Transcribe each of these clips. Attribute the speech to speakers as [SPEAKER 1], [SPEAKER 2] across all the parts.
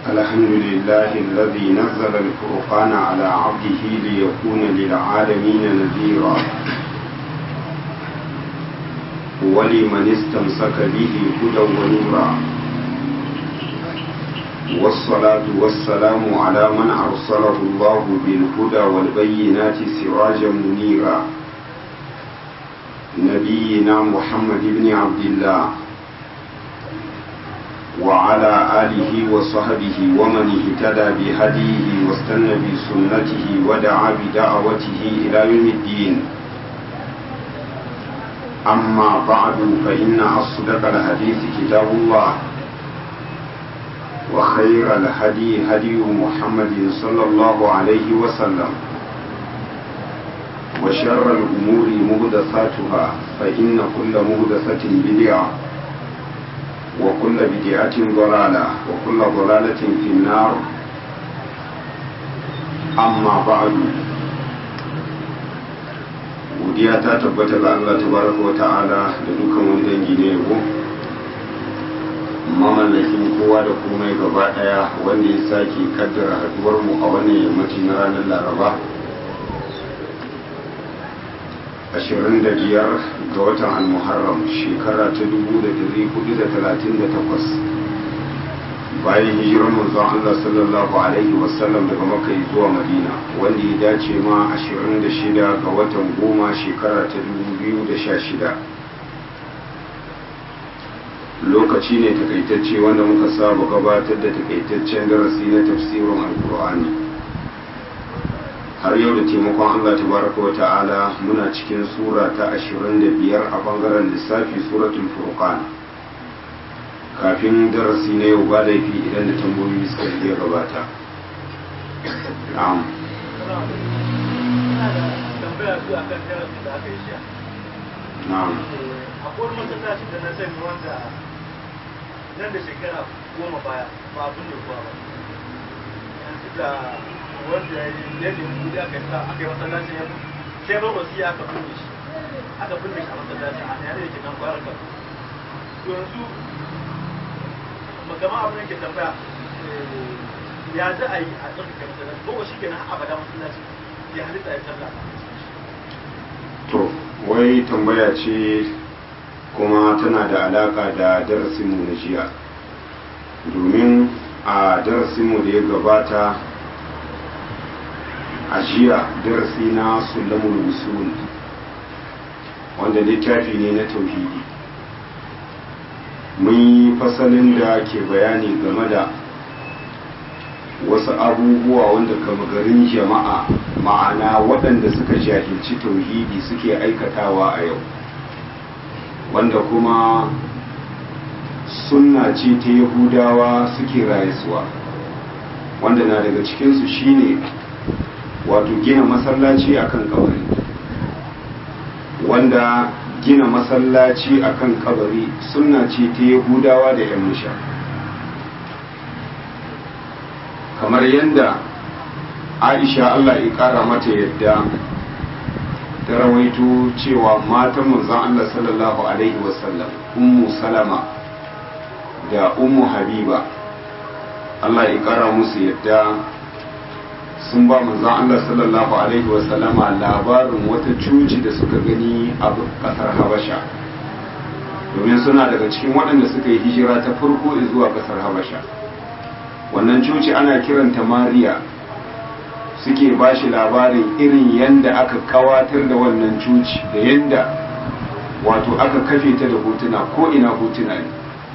[SPEAKER 1] الحمد لله الذي نزل الفرقان على عبده ليكون للعالمين نذيرا ولمن استمسك به هدى ونورا والصلاة والسلام على من أرسله الله بالهدى والبينات سراجا منيرا نبينا محمد بن عبد الله وعلى آله وصحبه ومن اهتدى بهديه واستنى بسنته ودعا بدعوته إلى يوم الدين أما بعد فإن أصدق الحديث كتاب الله وخير الهدي هدي محمد صلى الله عليه وسلم وشر الأمور مهدثاتها فإن كل مهدثة بدعة وكل بدعة ضلالة وكل ضلالة في النار أما بعد godiya ta tabbata ga Allah tabaraka wa ta'ala da dukkan wani dangi ne yabo mamallakin kowa da komai gaba daya wanda ya sake kaddara haduwar mu a wannan yammaci na ranar laraba 25 ga watan al-muharram shekara ta 1438 bayan hijirar manzon Allah sallallahu alaihi wasallam daga Makka zuwa Madina wanda ya dace ma 26 ga watan goma shekara ta 2016 lokaci ne takaitacce wanda muka saba gabatar da takaitaccen darasi na tafsirin alkur'ani har yau da taimakon Allah tabaraka wa ta'ala muna cikin sura ta 25 a bangaren lissafi suratul furqan kafin darasi na yau ba laifi idan da tambayoyi suka iya gabata na'am na'am
[SPEAKER 2] akwai masallaci da na sani wanda nan da shekara goma baya ba abin da kuwa ba yanzu da wanda ya nemi kudi aka yi aka yi masallacin ya sai ba wasu ya aka binne shi aka binne shi a masallacin a yare da ke nan kwayar ka yanzu magama abin da ke tambaya ya za a yi a tsarkake masallaci ko shi kenan abada masallaci ya halitta ya sallah
[SPEAKER 1] to wai tambaya ce kuma tana da alaka da darasinmu na jiya domin a darasinmu da ya gabata a jiya darasi na sulamul usul wanda littafi ne na tauhidi mun yi fasalin da ke bayani game da wasu abubuwa wanda kama garin jama'a ma'ana waɗanda suka jahilci tauhidi suke aikatawa a yau wanda kuma sunna ce ta yahudawa suke rayuwa wanda na daga cikinsu shine wato gina masallaci akan kabari wanda gina masallaci akan kabari sunna ce ta yahudawa da yan musha kamar yadda aisha allah ya kara mata yadda ta rawaito cewa matan manzon allah sallallahu alaihi wasallam ummu salama da ummu habiba allah ya kara musu yadda sun ba manzon Allah sallallahu alaihi wasallama labarin wata cuci da suka gani a kasar Habasha domin suna daga cikin waɗanda suka yi hijira ta farko zuwa kasar Habasha wannan cuci ana kiranta Mariya suke ba shi labarin irin yanda aka kawatar da wannan cuci da yanda wato aka kafe ta da hotuna ko ina hotuna ne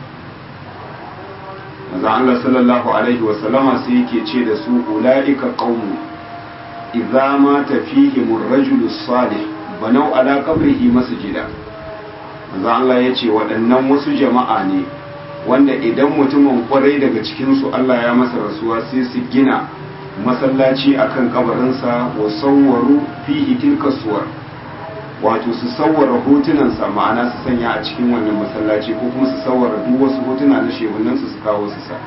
[SPEAKER 1] manzo Allah sallallahu alaihi wasallama sai yake ce da su ulaika qaumu idza mata fihim ar-rajulu salih banau ala qabrihi masjida manzo Allah yace waɗannan wasu jama'a ne wanda idan mutumin kwarai daga cikin su Allah ya masa rasuwa sai su gina masallaci akan kabarinsa wa sawwaru fihi tilka suwar wato su sawwara hotunansa ma'ana su sanya a cikin wannan masallaci ko kuma su sawwara duk wasu hotuna na shehunansu su kawo su sa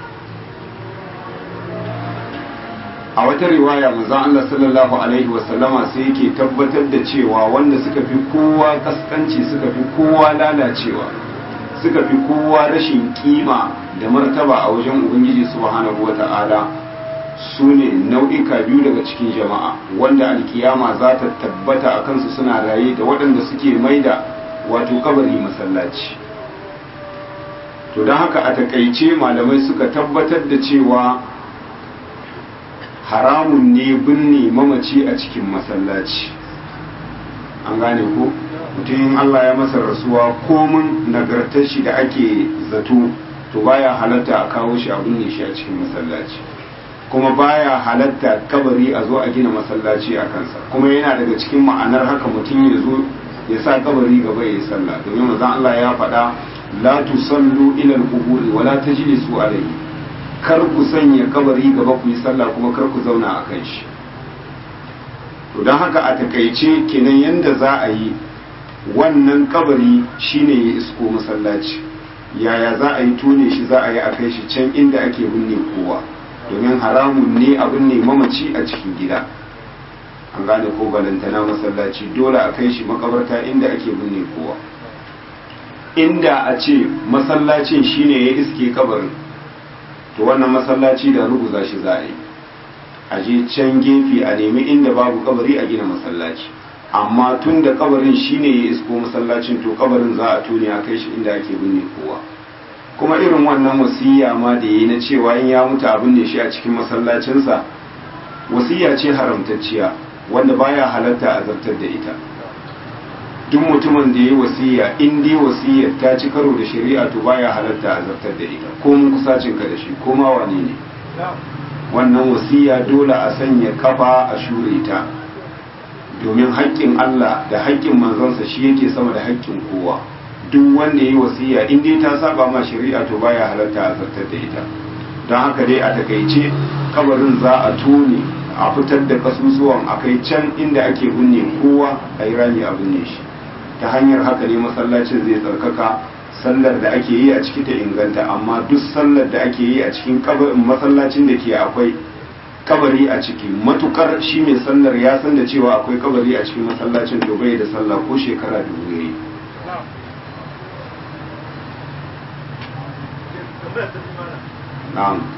[SPEAKER 1] a wata riwaya manzon Allah sallallahu alaihi wasallama sai yake tabbatar da cewa wanda suka fi kowa kaskanci suka fi kowa lalacewa suka fi kowa rashin kima da martaba a wajen ubangiji subhanahu wata'ala su ne nau'ika biyu daga cikin jama'a wanda alkiyama za ta tabbata a kansu suna raye da waɗanda suke maida wato kabari masallaci to don haka a takaice malamai suka tabbatar da cewa haramun ne binne mamaci a cikin masallaci an gane ko mutum Allah ya masa rasuwa komin nagartar shi da ake zato to baya halatta a kawo shi a binne shi a cikin masallaci kuma baya halatta kabari a zo a gina masallaci a kansa kuma yana daga cikin ma'anar haka mutum ya zo ya sa kabari gaba ya yi sallah domin manzon Allah ya faɗa la tusallu ila al-quburi wa la tajlisu alayhi kar ku sanya kabari gaba ku yi sallah kuma kar ku zauna a kan shi to don haka a takaice kenan yanda za a yi wannan kabari shine ya isko masallaci yaya za a yi tone shi za a yi a kai shi can inda ake binne kowa domin haramun ne a binne mamaci a cikin gida an gane ko balantana masallaci dole a kai shi makabarta inda ake binne kowa inda a ce masallacin shine ya iske kabarin to wannan masallaci da ruguza shi za a yi a je can gefe a nemi inda babu kabari a gina masallaci amma tun da kabarin shine ya isko masallacin to kabarin za a tone a kai shi inda ake binne kowa kuma irin wannan wasiya ma da yi na cewa in ya mutu abin ne shi a cikin masallacinsa wasiya ce haramtacciya wanda baya halatta a zartar da ita duk mutumin da ya yi wasiya in dai wasiyar ta ci karo da shari'a to baya halatta a zartar da ita ko mun kusacin ka da shi ko ma wane ne wannan wasiya dole a sanya kafa a shure ta domin haƙƙin Allah da haƙƙin manzansa shi yake sama da haƙƙin kowa duk wanda ya yi wasiya in dai ta saba ma shari'a to baya halatta a zartar da ita don haka dai a takaice kabarin za a tone a fitar da kasusuwan a kai can inda ake binne kowa a yi rami a binne shi ta hanyar haka ne masallacin zai tsarkaka sallar da ake yi a ciki ta inganta amma duk sallar da ake yi a cikin masallacin da ke akwai kabari a ciki matukar shi mai sallar ya san da cewa akwai kabari a cikin masallacin to bai da sallah ko shekara dubu yayi na'am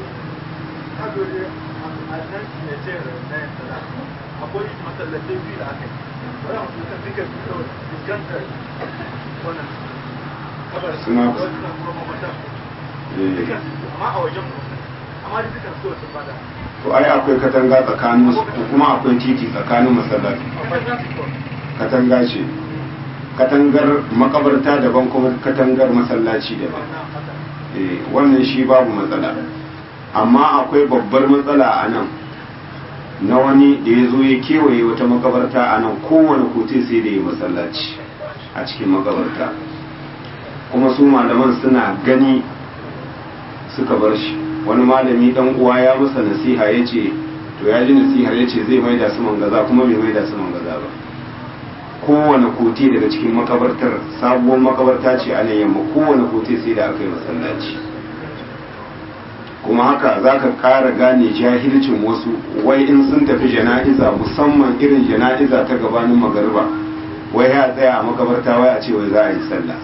[SPEAKER 2] akwai masallatai biyu da aka yi ba za mu suka duka fuskantar wannan kabar
[SPEAKER 1] Suna-
[SPEAKER 2] suna kuma mamata duka amma a wajen mu amma da duka so su bada
[SPEAKER 1] to ai akwai katanga tsakanin su kuma akwai titi tsakanin masallaci
[SPEAKER 2] akwai transport
[SPEAKER 1] katanga ce katangar makabarta daban kuma katangar masallaci daban
[SPEAKER 2] na fata
[SPEAKER 1] Eh, wannan shi babu matsala amma akwai babbar matsala a nan na wani da ya zo ya kewaye wata makabarta a nan kowane kote sai da ya masallaci a cikin makabarta kuma su malaman suna gani suka bar shi wani malami dan uwa ya masa nasiha ya ce to ya ji nasiha ya ce zai maida su mangaza kuma bai maida su mangaza ba kowane kote daga cikin makabartar sabuwar makabarta ce a nan yamma kowane kote sai da aka yi masallaci kuma haka za ka ƙara gane jahilcin wasu wai in sun tafi jana'iza musamman irin jana'iza ta gabanin magariba wai ya tsaya a makabarta wai a ce wai za a yi sallah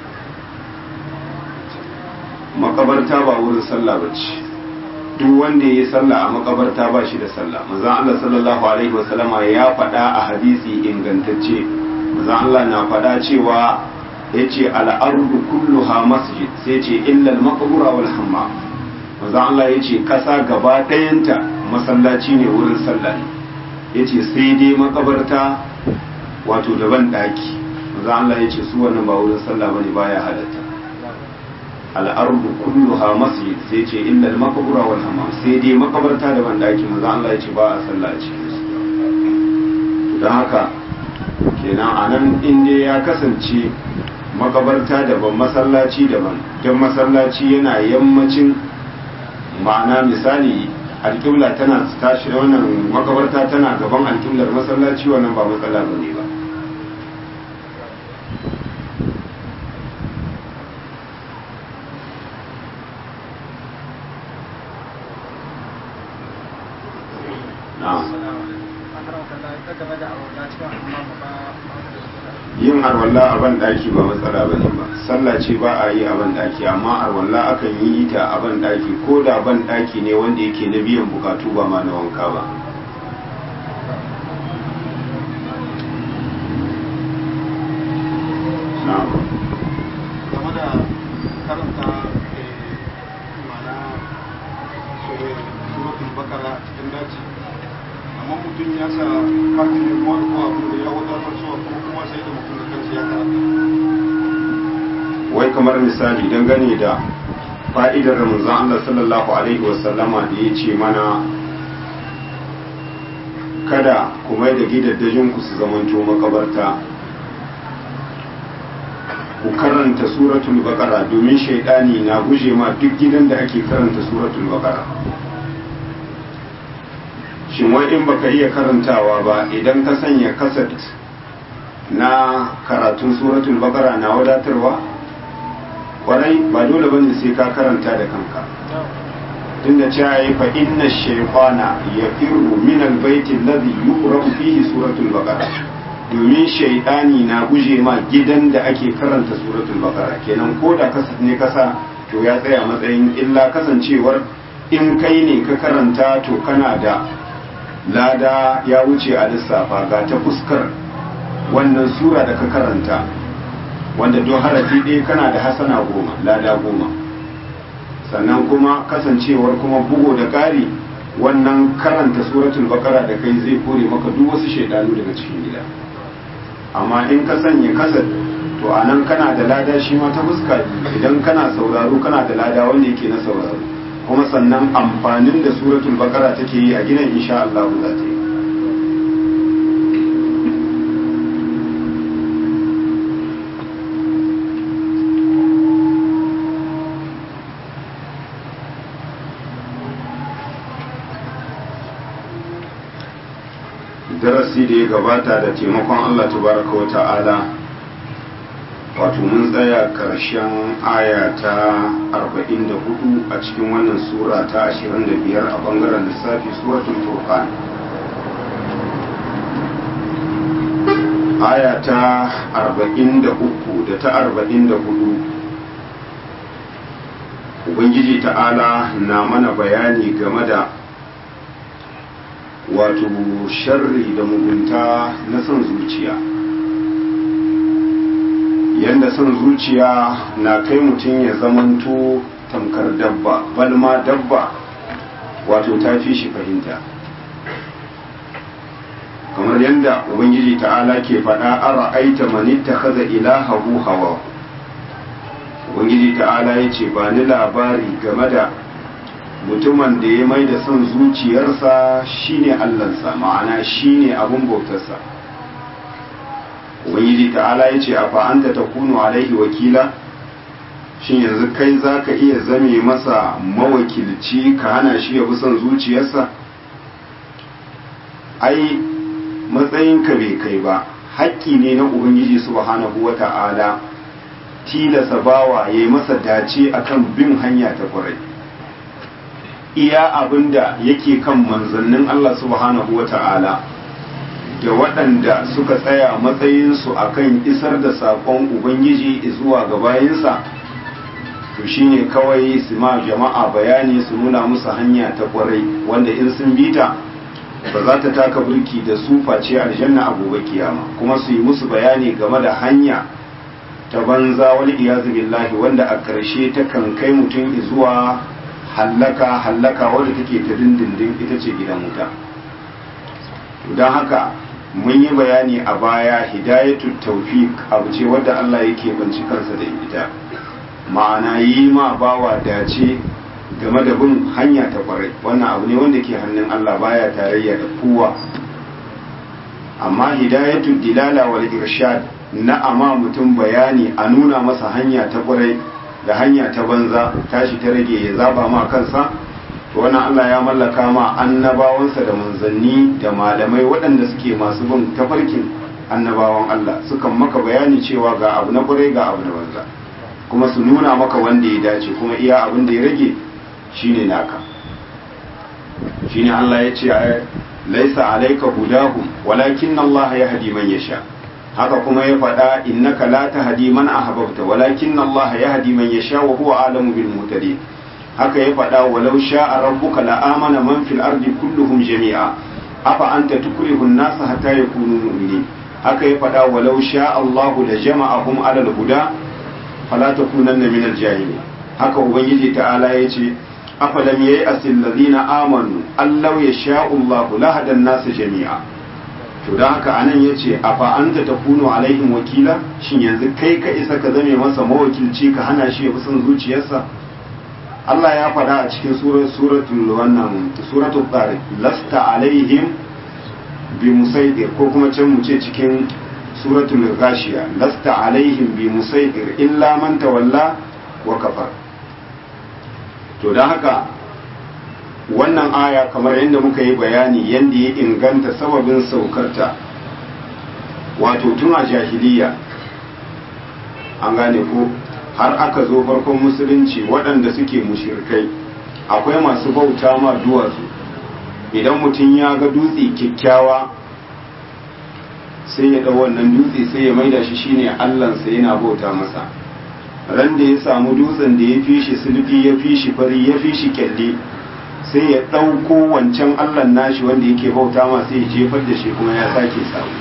[SPEAKER 1] makabarta ba wurin sallah ba ce duk wanda ya yi sallah a makabarta ba shi da sallah manzon Allah sallallahu alaihi wasallama ya faɗa a hadisi ingantacce manzon Allah na faɗa cewa yace al-ardu kulluha masjid sai ce illa al-maqbura wal hammam manzon Allah yace kasa gaba ɗayanta masallaci ne wurin sallah ne yace sai dai makabarta wato daban daki manzon Allah yace su wannan ba wurin sallah bane baya halatta al'ardu kulluha masjid sai ce illa al-maqbura wal hammam sai dai makabarta da bandaki manzo Allah ya ce ba a sallah a cikin su don haka kenan anan in dai ya kasance makabarta daban masallaci daban don masallaci yana yammacin ma'ana misali alƙibla tana tashi wannan makabarta tana gaban alƙiblar masallaci wannan ba matsala bane ba na'am yin arwalla a ban daki ba matsala ba ne ba sallah ce ba a yi a ban daki amma arwalla akan yi ta a ban daki ko da ban daki ne wanda yake na biyan bukatu ba ma na wanka ba na'am
[SPEAKER 3] game da karanta mana suratul bakara cikin daji amma mutum ya sa kartin da kuma ko abu da ya wadatar suwa ko kuma sai da mutum da kansa ya karanta
[SPEAKER 1] wai kamar misali dangane da fa'idar manzon Allah sallallahu alaihi wasallama da ya ce mana kada ku mai da gidaddajin ku su zamanto makabarta ku karanta suratul baqara domin shaidani na guje ma duk gidan da ake karanta suratul baqara shin wai in baka iya karantawa ba idan ka sanya kaset na karatun suratul baqara na wadatarwa kwarai ba dole bane sai ka karanta da kanka tunda cewa yi fa inna shaytana yafirru min albayti alladhi yuqra'u fihi suratul baqara domin shaidani na guje ma gidan da ake karanta suratul baqara kenan ko da kasat ne kasa to ya tsaya matsayin illa kasancewar in kai ne ka karanta to kana da lada ya wuce a lissafa ga ta fuskar wannan sura da ka karanta wanda don harafi ɗaya kana da hasana goma lada goma sannan kuma kasancewar kuma bugu da ƙari wannan karanta suratul bakara da kai zai kore maka duk wasu shaidanu daga cikin gida amma in ka sanya kasar to a nan kana da lada shi ma ta fuska idan kana sauraro kana da lada wanda yake na sauraro kuma sannan amfanin da suratul bakara take yi a gidan insha Allah za ta yi darasi da ya gabata da taimakon Allah tabaraka wa ta'ala wato mun tsaya karshen aya ta 44 a cikin wannan sura ta 25 a bangaren lissafi suratul furqan aya ta 43 da ta 44 ubangiji ta'ala na mana bayani game da wato sharri da mugunta na son zuciya yadda son zuciya na kai mutum ya zamanto tamkar dabba balma dabba wato ta fi shi fahimta kamar yadda ubangiji ta'ala ke faɗa ara aita manitta kaza ilahahu hawa ubangiji ta'ala ya ce ba ni labari game da mutumin da ya mai da son zuciyarsa shine allansa ma'ana shine abin bautarsa ubangiji ta'ala ya ce a fa'anta ta kunu alaihi wakila shin yanzu kai za ka iya zame masa mawakilci ka hana shi ya bi son zuciyarsa ai matsayinka bai kai ba haƙƙi ne na ubangiji subhanahu wa ta'ala tilasa bawa ya yi masa dace akan bin hanya ta kwarai iya abin da yake kan manzannin Allah subhanahu wa ta'ala da waɗanda suka tsaya matsayinsu a kan isar da saƙon Ubangiji zuwa ga bayinsa to shine kawai su ma jama'a bayani su nuna musu hanya ta ƙwarai wanda in sun bita ba za ta taka burki da su face aljanna a gobe kiyama kuma su yi musu bayani game da hanya ta banza wani iyazu billahi wanda a ƙarshe ta kan kai mutum zuwa hallaka hallaka wadda take ta dindindin ita ce gidan wuta don haka mun yi bayani a baya hidayatu tawfiq abu ce wadda Allah yake banci kansa da ita ma'ana yi ma bawa dace game da bin hanya ta kwarai wannan abu ne wanda ke hannun Allah baya tarayya da kowa amma hidayatu dilala wal irshad na ama mutum bayani a nuna masa hanya ta kwarai da hanya ta banza tashi ta rage ya zaba ma kansa to wannan Allah ya mallaka ma annabawansa da manzanni da malamai waɗanda suke masu bin tafarkin annabawan Allah sukan maka bayani cewa ga abu na kwarai ga abu na banza kuma su nuna maka wanda ya dace kuma iya abin da ya rage shine naka shine Allah ya ce laisa alaika hudahum walakin Allah ya hadi man yasha haka kuma ya faɗa innaka la tahdi man ahbabta walakin Allah yahdi man yasha wa huwa alamu bil muhtadin haka ya faɗa walau sha'a rabbuka la amana man fil ardi kulluhum jami'a afa anta tukrihu an-nas hatta yakunu mu'minin haka ya faɗa walau sha'a Allahu la jama'ahum ala al-huda fala takunanna min al-jahilin haka ubangiji ta'ala yace afalam yayi asil ladina amanu allau yasha'u Allahu la hadan nas jami'a to dan haka anan yace afa anta takunu alaihim wakila shin yanzu kai ka isa ka zame masa mawakilci ka hana shi ya fi son zuciyarsa Allah ya faɗa a cikin suratul wannan suratul tariq lasta alaihim bi musaidir ko kuma can mu ce cikin suratul gashiya lasta alaihim bi musaidir illa man tawalla wa kafar to dan haka wannan aya kamar yadda muka yi bayani yadda ya inganta sababin saukarta wato tun a jahiliya an gane ko har aka zo farkon musulunci waɗanda suke mushirkai akwai masu bauta ma duwatsu idan mutum ya ga dutse kyakkyawa sai ya ɗau wannan dutse sai ya maida shi shine allansa yana bauta masa ran da ya samu dutsen da ya fi shi sulfi ya fi shi fari ya fi shi kyalle sai ya ɗauko wancan allan nashi wanda yake bauta ma sai ya jefar da shi kuma ya sake samu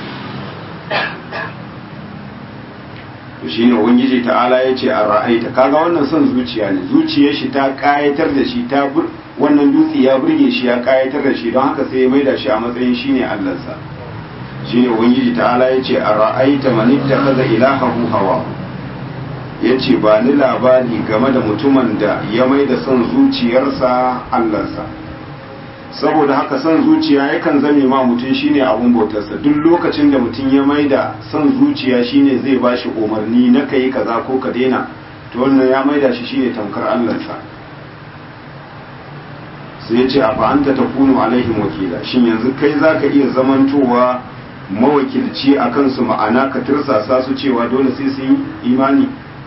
[SPEAKER 1] to shine ubangiji ta'ala ya ce a ra'aita kaga wannan son zuciya ne zuciyar shi ta kayatar da shi ta wannan dutse ya burge shi ya kayatar da shi don haka sai ya maida shi a matsayin shine allansa shine ubangiji ta'ala ya ce a ra'aita man ittakhadha ilahahu hawa yace ba ni labari game da mutumin da ya maida son zuciyarsa allansa saboda haka son zuciya yakan zame ma mutum shine abun bautarsa duk lokacin da mutum ya maida son zuciya shine zai bashi umarni na kai kaza ko ka daina to wannan ya maida shi shine tamkar allansa sai ya ce a fa'anta ta kunu alaihim wakila shin yanzu kai zaka iya zamantowa mawakilci a kansu ma'ana ka tirsasa su cewa dole sai su yi imani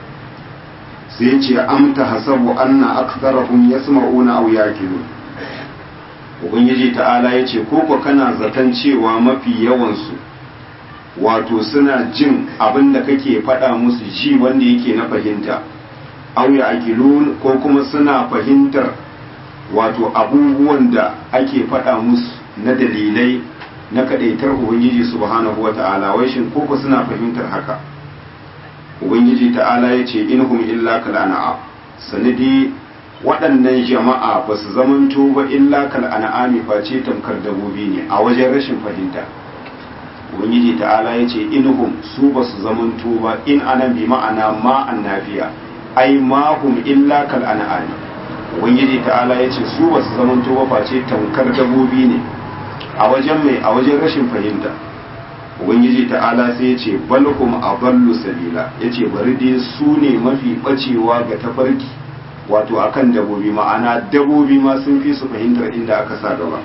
[SPEAKER 1] sai ya ce amta hasabu anna aktharahum yasma'una aw yaqilun ubangiji ta'ala ya ce koko kana zaton cewa mafi yawansu wato suna jin abin da kake faɗa musu ji wanda yake na fahimta auya akilun ko kuma suna fahimtar wato abubuwan da ake faɗa musu na dalilai na kaɗaitar ubangiji subhanahu wa ta'ala wai shin koko suna fahimtar haka ubangiji ta'ala ya ce inhum illa kalana'a sanadi waɗannan jama'a ba su zamanto ba illa kal an'ami face tamkar dabobi ne a wajen rashin fahimta ubangiji ta'ala ya ce inhum su ba su zamanto ba in anan bi ma'ana ma annafiya ai ma hum illa kal an'ami ubangiji ta'ala ya ce su ba su zamanto ba face tamkar dabobi ne a wajen mai a wajen rashin fahimta ubangiji ta'ala sai ya ce balhum aballu sabila ya ce bari dai su ne mafi bacewa ga tafarki wato akan dabobi ma'ana dabobi ma sun fi su fahimtar inda aka sa gaba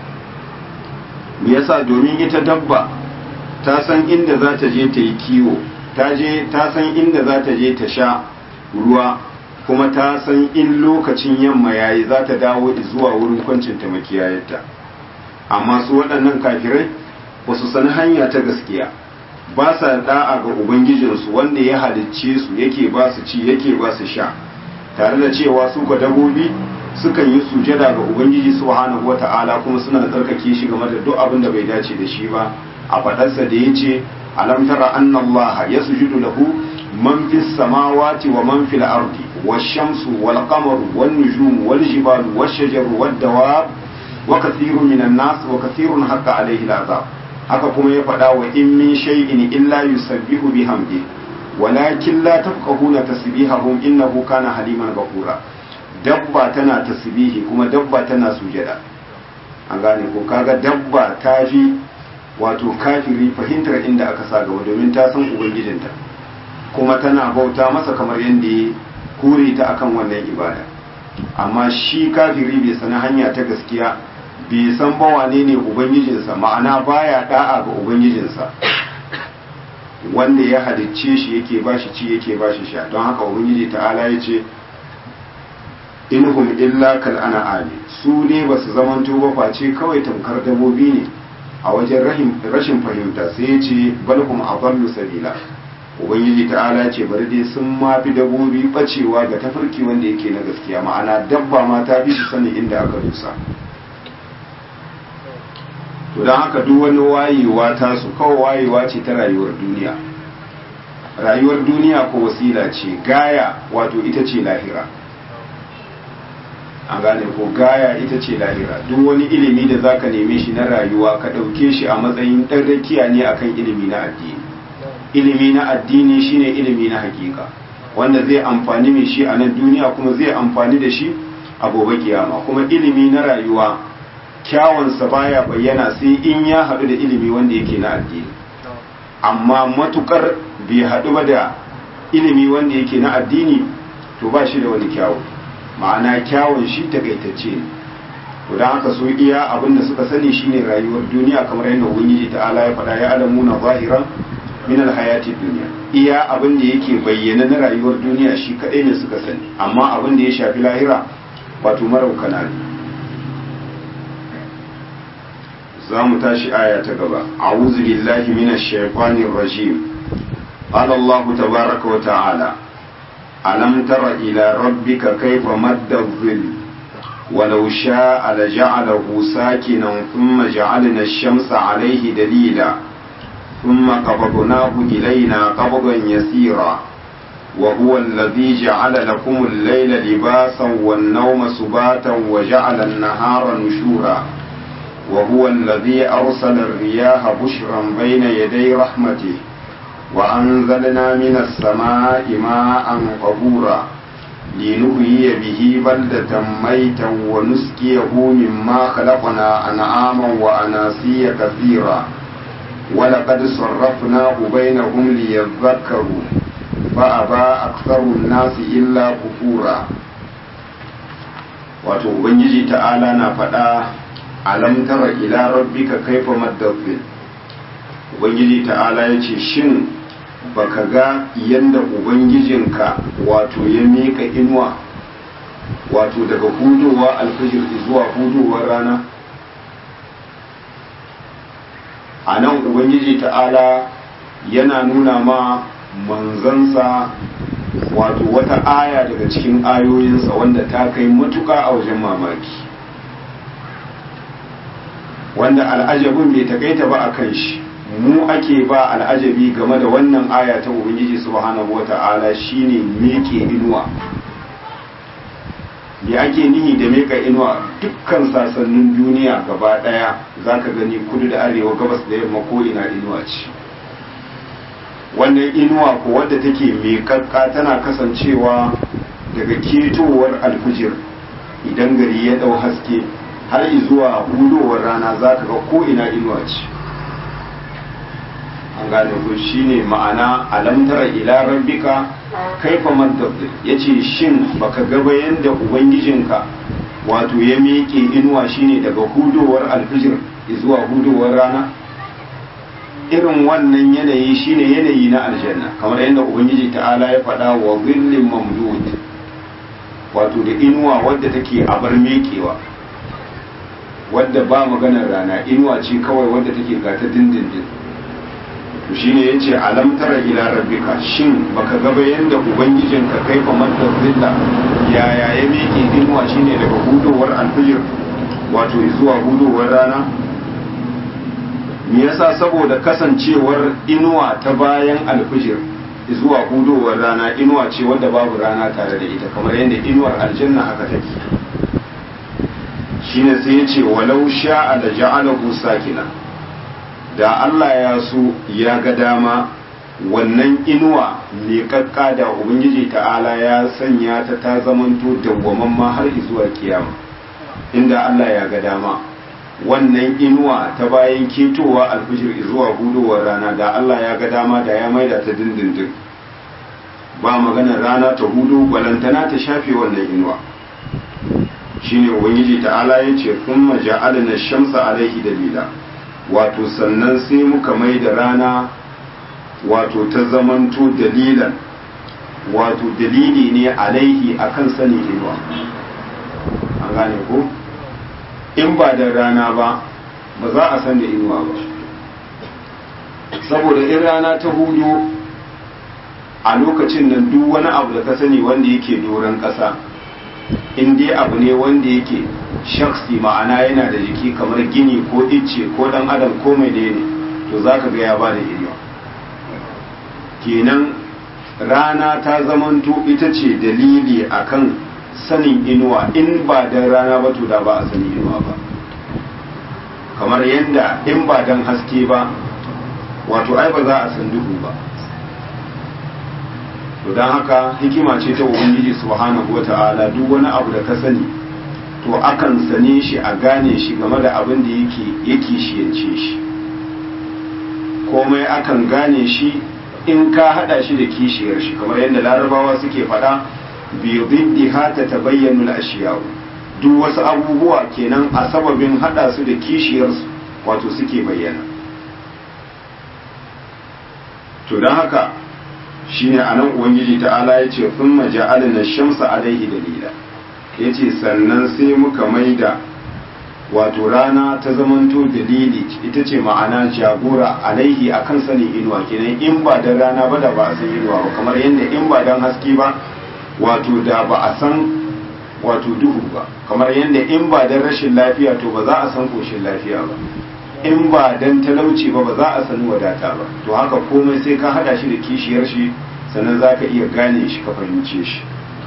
[SPEAKER 1] me yasa domin ita dabba ta san inda za ta je ta yi kiwo ta je ta san inda za ta je ta sha ruwa kuma ta san in lokacin yamma yayi za ta dawo zuwa wurin kwancin ta makiyayarta amma su waɗannan kafirai ba su san hanya ta gaskiya ba sa da'a ga ubangijinsu wanda ya halicce su yake ba su ci yake ba su sha tare da cewa su ka dabobi sukan yi sujada ga ubangiji subhanahu wata'ala kuma suna tsarkake shi game da duk abin da bai dace da shi ba a fadarsa da yace alam tara anna allaha yasjudu lahu man fis samawati wa man fil ardi wash-shamsu wal qamaru wan nujumu wal jibalu wash-shajaru wad dawab wa kathirun minan nas wa kathirun haqqa alayhi al-azab haka kuma ya faɗa wa in min shay'in illa yusabbihu bihamdihi walakin la tafqahuna tasbihahum innahu kana haliman ghafura dabba tana tasbihi kuma dabba tana sujada an gane ko kaga dabba ta fi wato kafiri fahimtar inda aka sa gaba domin ta san ubangijinta kuma tana bauta masa kamar yadda ya kure ta akan wannan ibada amma shi kafiri bai sani hanya ta gaskiya bai san ba wane ne ubangijinsa ma'ana baya da'a ga ubangijinsa wanda ya halicce shi yake ba shi ci yake ba shi sha don haka ubangiji ta'ala ya ce inhum illa kal an'ami su ne ba su zamanto ba face kawai tamkar dabobi ne a wajen rashin fahimta sai ya ce balhum adallu sabila ubangiji ta'ala ce bari dai sun mafi dabbobi bacewa ga tafarki wanda yake na gaskiya ma'ana dabba ma ta fi su sani inda aka dusa to don haka duk wani wayewa ta su kawai wayewa ce ta rayuwar duniya rayuwar duniya ko wasila ce gaya wato ita ce lahira an gane ko gaya ita ce lahira duk wani ilimi da zaka neme shi na rayuwa ka ɗauke shi a matsayin ɗan rakiya ne akan ilimi na addini ilimi na addini shine ilimi na hakika wanda zai amfani mai shi a nan duniya kuma zai amfani da shi a gobe kiyama kuma ilimi na rayuwa kyawunsa baya bayyana sai in ya haɗu da ilimi wanda yake na addini amma matukar bai haɗu ba da ilimi wanda yake na addini to ba shi da wani kyawu ma'ana kyawun shi takaitacce ne to don haka su iya abin da suka sani shine rayuwar duniya kamar yadda ubangiji ta'ala ya faɗa ya alamu na zahiran min alhayati duniya iya abin da yake bayyana na rayuwar duniya shi kaɗai ne suka sani amma abin da ya shafi lahira wato maraukana ne za mu tashi aya ta gaba a'udhu billahi minash shaitanir rajim qala allah tabaaraka wa ta'ala alam tara ila rabbika kayfa madda dhill ولو شاء لجعله ساكنا ثم جعلنا الشمس عليه دليلا ثم قبضناه إلينا قبضا يسيرا وهو الذي جعل لكم الليل لباسا والنوم سباتا وجعل النهار نشورا وهو الذي أرسل الرياح بشرا بين يدي رحمته وأنزلنا من السماء ماء طهورا لنحيي به بلدة ميتا ونسقيه مما خلقنا أنعاما وأناسيا كثيرا ولقد صرفناه بينهم ليذكروا فأبى أكثر الناس إلا كفورا wato ubangiji ta'ala na faɗa alam tara ila rabbika kaifa maddafin ubangiji ta'ala ya ce shin baka ga yadda ubangijinka wato ya miƙa inuwa wato daga hudowa alfajir zuwa hudowar rana a nan ubangiji ta'ala yana nuna ma manzansa wato wata aya daga cikin ayoyinsa wanda ta kai matuka a wajen mamaki wanda al'ajabin bai takaita ba a kan shi mu ake ba al'ajabi game da wannan aya ta ubangiji subhanahu wata'ala shine meke inuwa me ake nihi da meka inuwa dukkan sasannin duniya gaba daya zaka gani kudu da arewa gabas da yamma ko ina inuwa ce wannan inuwa ko wadda take mekakka tana kasancewa daga ketowar alfijir idan gari ya dau haske har zuwa hudowar rana zaka ga ko ina inuwa ce an gane ko shine ma'ana alam tara ila rabbika kaifa maddabir yace shin baka ga bayan da ubangijinka wato ya miƙe inuwa shine daga hudowar alfijir zuwa hudowar rana irin wannan yanayi shine yanayi na aljanna kamar yadda ubangiji ta'ala ya faɗa wa zillin mamdud wato da inuwa wadda take a bar miƙewa wadda ba maganar rana inuwa ce kawai wadda take gata dindindin to shine yace alam tara ila rabbika shin baka ga yanda ubangijinka kaifa madda zilla yaya ya miƙe inuwa shine daga hudowar alfijir wato zuwa hudowar rana me yasa saboda kasancewar inuwa ta bayan alfijir zuwa hudowar rana inuwa ce wadda babu rana tare da ita kamar yadda inuwar aljanna haka take shine sai yace walau sha'a da ja'alahu sakina da Allah ya so ya ga dama wannan inuwa leƙaƙƙa da Ubangiji ta'ala ya sanya ta ta zamanto dawwamamma har zuwa kiyama inda Allah ya ga dama wannan inuwa ta bayan ketowa alfijir zuwa hudowar rana da Allah ya ga dama da ya maida ta dindindin ba maganar rana ta hudu balantana ta shafe wannan inuwa shine Ubangiji ta'ala ya ce kuma ja'alna shamsa alaihi dalila wato sannan sai muka mai da rana wato ta zamanto dalilan wato dalili ne alaihi akan sani inuwa an gane ko in ba da rana ba ba za a san da inuwa ba saboda in rana ta hudu a lokacin nan duk wani abu da ka sani wanda yake doron ƙasa in dai abu ne wanda yake shaksi ma'ana yana da jiki kamar gini ko icce ko dan adam ko mai ne to za ka ga ya ba da inuwa kenan rana ta zamanto ita ce dalili akan sanin inuwa in ba dan rana ba to da ba a sani inuwa ba kamar yadda in ba dan haske ba wato ai ba za a san duhu ba to don haka hikima ce ta ubangiji subhanahu wata'ala duk wani abu da ka sani to akan sane shi a gane shi game da abin da yake yake shiyance shi komai akan gane shi in ka hada shi da kishiyar shi kamar yadda larabawa suke faɗa bi diddiha ta tabayyanu al-ashiya duk wasu abubuwa kenan a sababin hada su da kishiyar su wato suke bayyana to don haka shine anan ubangiji ta'ala ya ce sun maja'alina shamsa alaihi dalila ya ce sannan sai muka maida wato rana ta zamanto dalili ita ce ma'ana jagora alaihi akan sanin inuwa kenan in ba da rana ba da ba a san inuwa ba kamar yadda in ba dan haske ba wato da ba a san wato duhu ba kamar yadda in ba dan rashin lafiya to ba za a san koshin lafiya ba in ba dan talauci ba ba za a sani wadata ba to haka komai sai ka hada shi da kishiyar shi sannan za ka iya gane shi ka fahimce shi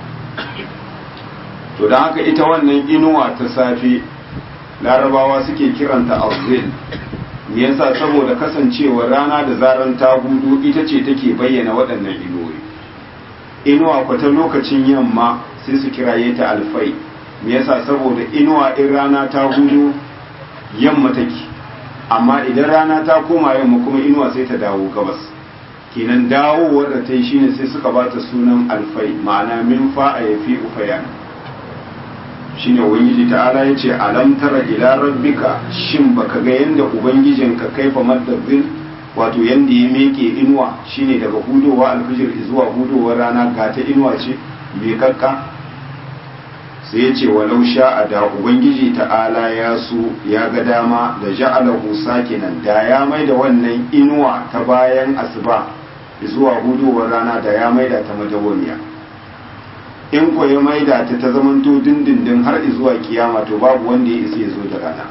[SPEAKER 1] to don haka ita wannan inuwa ta safe larabawa suke kiranta arzil me yasa saboda kasancewa rana da zaran ta hudu ita ce take bayyana waɗannan inuwoyi inuwa kwata lokacin yamma sai su kiraye ta alfai me yasa saboda inuwa in rana ta hudu yamma take amma idan rana ta koma yamma kuma inuwa sai ta dawo gabas kenan dawowar da ta yi shine sai suka ba ta sunan alfai ma'ana min fa'a ya fi ufayan shine ubangiji ta'ala ya ce alam tara ila rabbika shin baka ga yanda ubangijinka kaifa maddazin wato yanda ya meke inuwa shine daga hudowa alfijir zuwa hudowar rana ga ta inuwa ce bai kakka sai ya ce walau sha'a da ubangiji ta'ala ya so ya ga dama da ja'alahu sakinan da ya mai da wannan inuwa ta bayan asuba zuwa hudowar rana da ya maida ta madawamiya in ko ya maida ta ta zamanto dindindin har zuwa kiyama to babu wanda ya isa ya zo da rana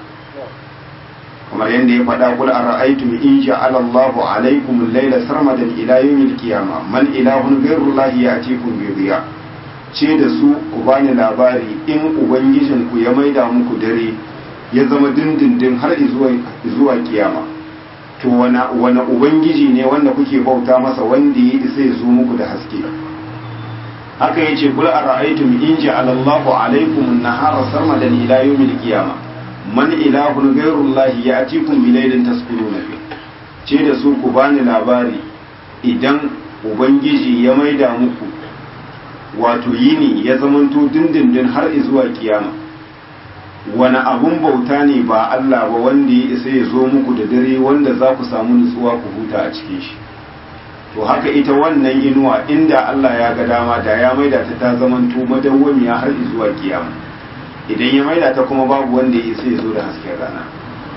[SPEAKER 1] kamar yadda ya faɗa kul ara'aytum in ja'ala Allahu alaykum al-layla sarmadan ila yawmil qiyamah man ilahun ghayru Allahi ya'tikum bi dhiya ce da su ku bani labari in ubangijin ku ya maida muku dare ya zama dindindin har zuwa zuwa kiyama to wani wani ubangiji ne wanda kuke bauta masa wanda ya isa ya zo muku da haske haka yace kul ara'aytum in ja'ala Allahu alaykum an-nahara sarmadan ila yawmil qiyamah man ilahun ghairullahi ya'tikum bi laylin taskununa fi ce da su ku bani labari idan ubangiji ya maida muku wato yini ya zamanto dindindin har zuwa kiyama wani abun bauta ne ba Allah ba wanda ya isa ya zo muku da dare wanda za ku samu nutsuwa ku huta a cikin shi to haka ita wannan inuwa inda Allah ya ga dama da ya maida ta ta zamanto madawwamiya har zuwa kiyama idan ya maida ta kuma babu wanda ya sai zo da hasken rana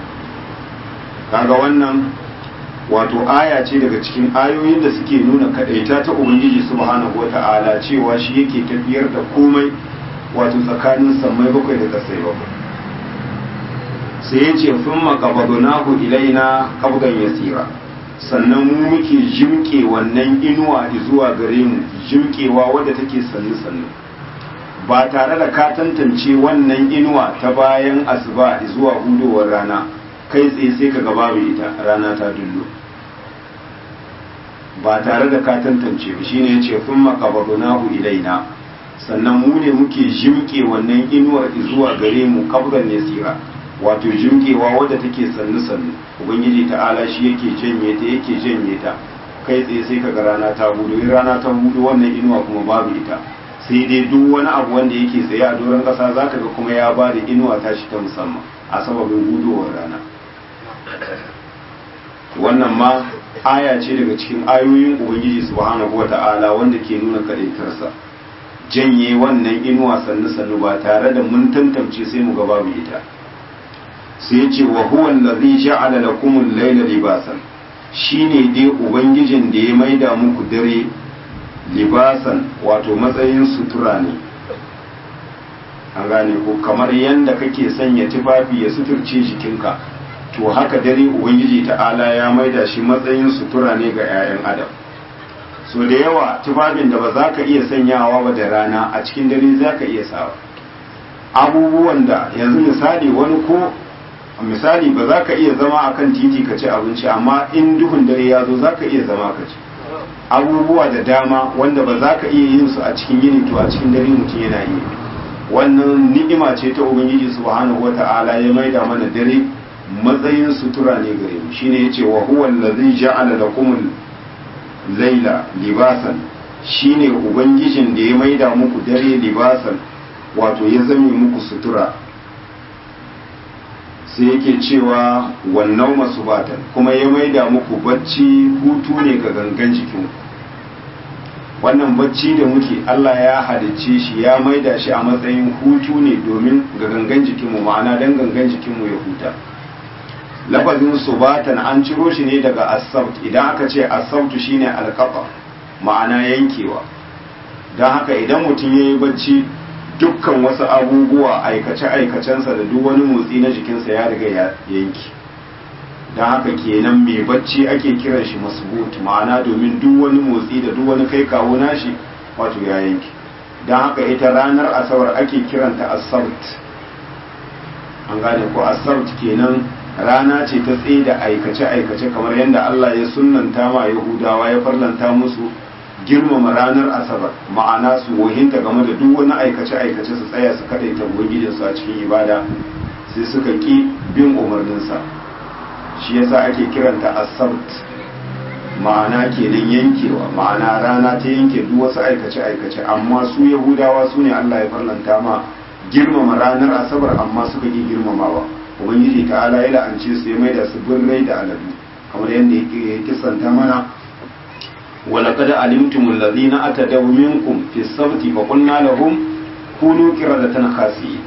[SPEAKER 1] kaga wannan wato aya ce daga cikin ayoyin da suke nuna kadaita ta ubangiji subhanahu wata'ala cewa shi yake tafiyar da komai wato tsakanin sammai bakwai da kasai bakwai sai ya ce sun makabadunahu ilaina kabdan yasira sannan mu muke jimke wannan inuwa zuwa gare mu jimkewa wadda take sannu sannu ba tare da ka tantance wannan inuwa ta bayan asuba zuwa hudowar rana kai tsaye sai ka babu ita rana ta dullo ba tare da ka tantance ba shine yace kun maqabadunahu ilaina sannan mu ne muke jimke wannan inuwar zuwa gare mu kabran yasira wato jimkewa wadda take sannu sannu ubangiji ta'ala shi yake janye ta yake janye ta kai tsaye sai kaga rana ta hudu in rana ta hudu wannan inuwa kuma babu ita sai dai duk wani abu wanda yake tsaye a doron ƙasa za ka ga kuma ya ba da inuwa tashi ta musamman a sababin gudowar rana wannan ma aya ce daga cikin ayoyin ubangiji subhanahu wa ta'ala wanda ke nuna kaɗaitarsa janye wannan inuwa sannu sannu ba tare da mun tantance sai mu ga babu ita sai ce wa huwa allazi ja'ala lakum al-layla libasan shine dai ubangijin da ya maida muku dare libasan wato matsayin sutura ne an gane ko kamar yanda kake sanya tufafi ya suturce jikinka to haka dare ubangiji ta'ala ya maida shi matsayin sutura ne ga 'ya'yan adam so da yawa tufafin da ba za ka iya sanyawa ba da rana a cikin dare za ka iya sawa abubuwan da yanzu misali wani ko misali ba za ka iya zama a kan titi ka ci abinci amma in duhun dare ya zo za ka iya zama ka ci abubuwa da dama wanda ba za ka iya yin su a cikin yini to a cikin dare mutum yana iya wannan ni'ima ce ta ubangiji subhanahu wata'ala ya maida mana dare matsayin sutura ne gare mu shine yace wa huwa allazi ja'ala lakum laila libasan shine ubangijin da ya maida muku dare libasan wato ya zame muku sutura sai yake cewa wannan masu batan kuma ya maida muku bacci hutu ne ga gangan jikinku wannan bacci da muke Allah ya halicce shi ya maida shi a matsayin hutu ne domin ga gangan jikinmu ma'ana dan gangan jikinmu ya huta lafazin subatan an ciro shi ne daga asabt idan aka ce asabtu shine alqafa ma'ana yankewa don haka idan mutum ya yi bacci dukkan wasu abubuwa aikace-aikacensa da duk wani motsi na jikinsa ya riga ya yanki don haka kenan mai bacci ake kiran shi masbut ma'ana domin duk wani motsi da duk wani kai kawo nashi wato ya yanki don haka ita ranar asabar ake kiranta asabt an gane ko asabt kenan rana ce ta tsaye da aikace-aikace kamar yadda Allah ya sunanta ma Yahudawa ya farlanta musu girmama ranar asabar ma'ana su wahinta game da duk wani aikace-aikace su tsaya su kadaita ubangijinsu a cikin ibada sai suka ki bin umarninsa shi yasa ake kiranta asabt ma'ana kenan yankewa ma'ana rana ta yanke duk wasu aikace-aikace amma su yahudawa su ne Allah ya farlanta ma girmama ranar asabar amma suka ki girmamawa ubangiji ta'ala ya la'ance su ya maida su birrai da aladu kamar yadda ya kisanta mana ولقد علمتم الذين أتدوا منكم في السبت فقلنا لهم كونوا قردة خاسئين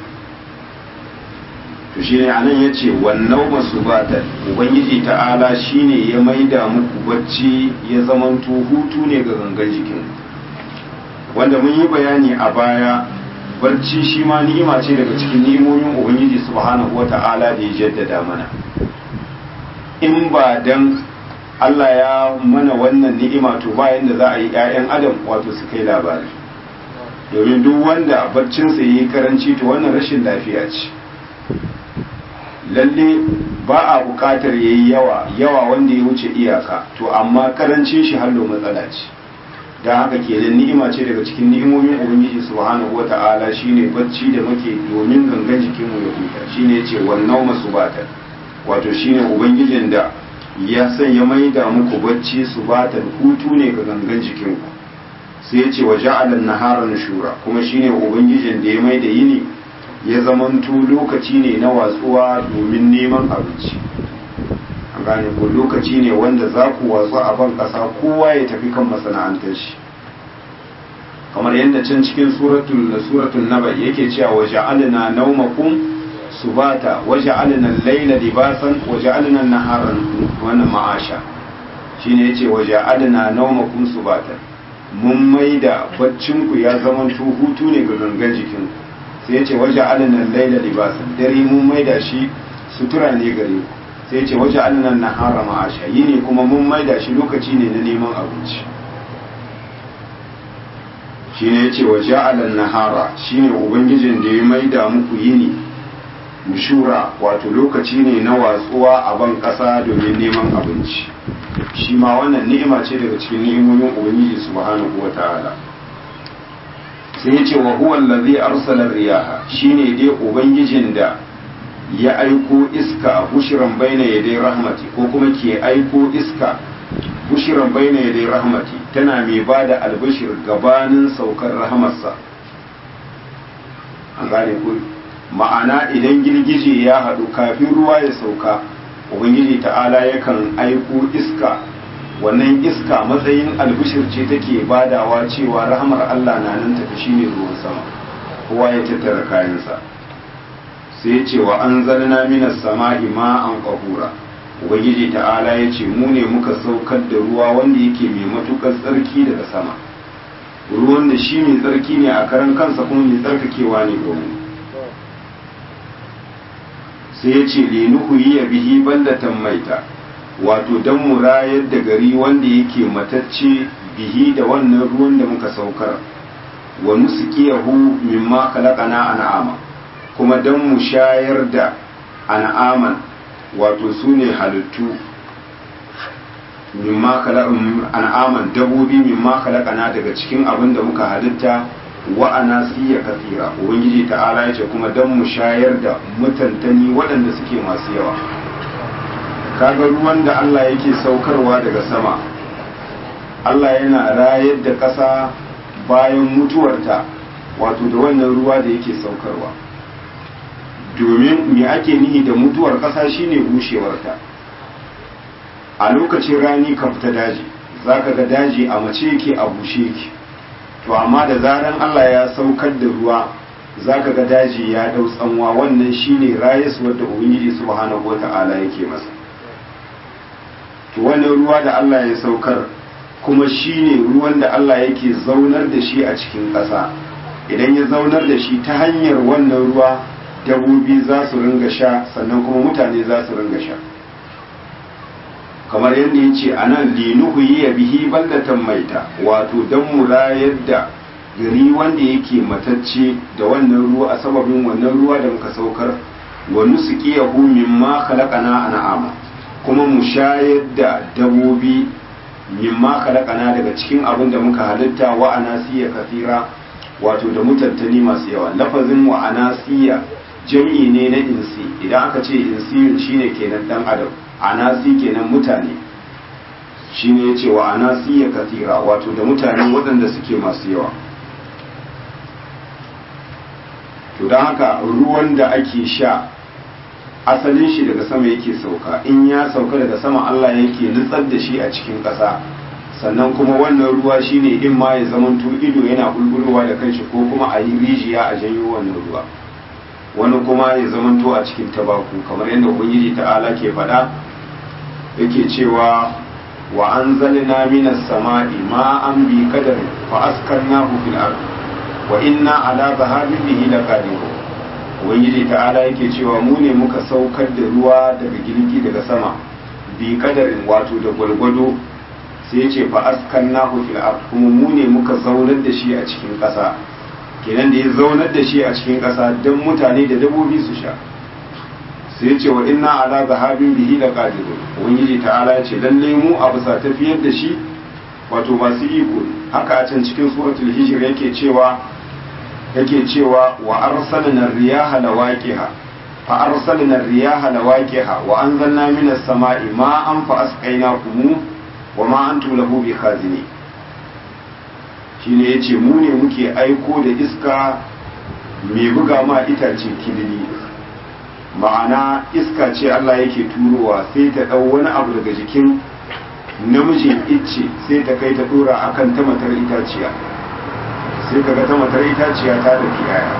[SPEAKER 1] to shine anan yace wannan masubatan ubangiji ta'ala shine ya maida muku bacci ya zamanto hutu ne ga gangan jikin wanda mun yi bayani a baya barci shi ma ni'ima ce daga cikin ni'imomin ubangiji subhanahu wata'ala da ya jaddada mana in ba dan Allah ya mana wannan ni'ima to bayan da za a yi 'ya'yan adam wato su kai labari domin duk wanda barcinsa yi karanci to wannan rashin lafiya ce lalle ba a buƙatar ya yi yawa yawa wanda ya wuce iyaka to amma karancin shi hallo matsala ce don haka kenan ni'ima ce daga cikin ni'imomin ubangiji subhanahu wata'ala shine bacci da muke domin gangan jikinmu ya huta shine ce wannan masu batar wato shine ubangijin da ya sanya maida muku bacci su batan hutu ne ga gangan jikinku sai ya ce wa ja'alan nahara nushura kuma shine ubangijin da ya maida yini ya zamanto lokaci ne na watsuwa domin neman abinci an gane ko lokaci ne wanda za ku watsu a ban kasa kowa ya tafi kan masana'antar shi kamar yadda can cikin suratul suratul naba yake cewa wa ja'alna nawmakum subata waja'alna al-layla libasan waja'alna an-nahara wannan ma'asha shine yace waja'alna nawmakum subatan mun maida baccin ku ya zama hutu ne ga gangan jikin ku sai yace waja'alna al-layla libasan dare mun maida shi sutura ne gare ku sai yace waja'alna an-nahara ma'asha yini kuma mun maida shi lokaci ne na neman abinci shine yace waja'alna an-nahara shine ubangijin da ya maida muku yini mushura wato lokaci ne na watsuwa a ban ƙasa domin neman abinci shi ma wannan ni'ima ce daga cikin ni'imomin ubangiji subhanahu wata'ala sai yace wa huwa allazi arsala riyaha shine dai ubangijin da ya aiko iska bushiran baina yadai rahmati ko kuma ke aiko iska bushiran baina yadai rahmati tana mai bada albashir gabanin saukar rahamarsa an gane ku ma'ana idan girgije ya haɗu kafin ruwa ya sauka ubangiji ta'ala yakan aiko iska wannan iska matsayin albishir ce take badawa cewa rahamar Allah na nan tafi shine ruwan sama kowa ya tattara kayansa sai ce wa an zalna minas sama'i ma'an qahura ubangiji ta'ala ya ce mu ne muka saukar da ruwa wanda yake mai matukar tsarki daga sama ruwan da shi mai tsarki ne a karan kansa kuma mai tsarkakewa ne domin sai ya ce linuhu yi ya bihi baldatan maita wato don mu rayar da gari wanda yake matacce bihi da wannan ruwan da muka saukar wa nusqiyahu mimma khalaqana an'ama kuma don mu shayar da an'aman wato su ne halittu mimma an'aman dabobi mimma khalaqana daga cikin abin da muka halitta wa anasiya kathira ubangiji ta'ala yace kuma dan mu shayar da mutantani waɗanda suke masu yawa kaga ruwan da Allah yake saukarwa daga sama Allah yana rayar da ƙasa bayan mutuwarta wato da wannan ruwa da yake saukarwa domin me ake nihi da mutuwar ƙasa shine bushewarta a lokacin rani ka fita daji zaka ga daji a mace yake a bushe yake to amma da zaran Allah ya saukar da ruwa zaka ga daji ya dau tsanwa wannan shine rayuwar da ubangiji subhanahu wata'ala yake masa to wannan ruwa da Allah ya saukar kuma shine ruwan da Allah yake zaunar da shi a cikin ƙasa idan ya zaunar da shi ta hanyar wannan ruwa dabobi za su ringa sha sannan kuma mutane za su ringa sha kamar yadda ya ce a nan linuhu yi bihi baldatan maita wato don mu rayar da gari wanda yake matacce da wannan ruwa a sababin wannan ruwa da muka saukar wa nusqiyahu mimma khalaqana an'ama kuma mu shayar da dabobi mimma khalaqana daga cikin abin da muka halitta wa anasiya kafira wato da mutantani masu yawa lafazin wa anasiya jami'i ne na insi idan aka ce insiyun shine kenan dan adam anasi kenan mutane shine yace wa anasiya kafira wato da mutane waɗanda suke masu yawa to don haka ruwan da ake sha asalin shi daga sama yake sauka in ya sauka daga sama Allah yake nutsar da shi a cikin ƙasa sannan kuma wannan ruwa shine in ma ya zamanto ido yana bulbulowa da kanshi ko kuma a yi rijiya a janyo wannan ruwa wani kuma ya zamanto a cikin tabaku kamar yadda ubangiji ta'ala ke faɗa yake cewa wa anzalna minas sama'i ma'an bi qadarin fa askarnahu fil ard wa inna ala zahabin bihi laqadirun ubangiji ta'ala yake cewa mu ne muka saukar da ruwa daga girgi daga sama bi kadarin wato da gwalgwado sai ya ce fa askannahu fil ard kuma mu ne muka zaunar da shi a cikin ƙasa kenan da ya zaunar da shi a cikin ƙasa don mutane da dabbobi su sha sai ya ce wa inna ala zahabin bihi laqadirun ubangiji ta'ala ya ce lalle mu a bisa tafiyar da shi wato masu iko haka a can cikin suratul hijr yake cewa yake cewa wa arsalna riyaha lawaqiha fa arsalna riyaha lawaqiha wa anzalna minas sama'i ma'an fa asqaynakum wa ma antum lahu bikhazini shine yace mu ne muke aiko da iska mai buga ma itace kilili ma'ana iska ce Allah yake turowa sai ta dau wani abu daga jikin namijin icce sai ta kai ta dora akan ta matar itaciya sai kaga ta matar itaciya ta da kiyaya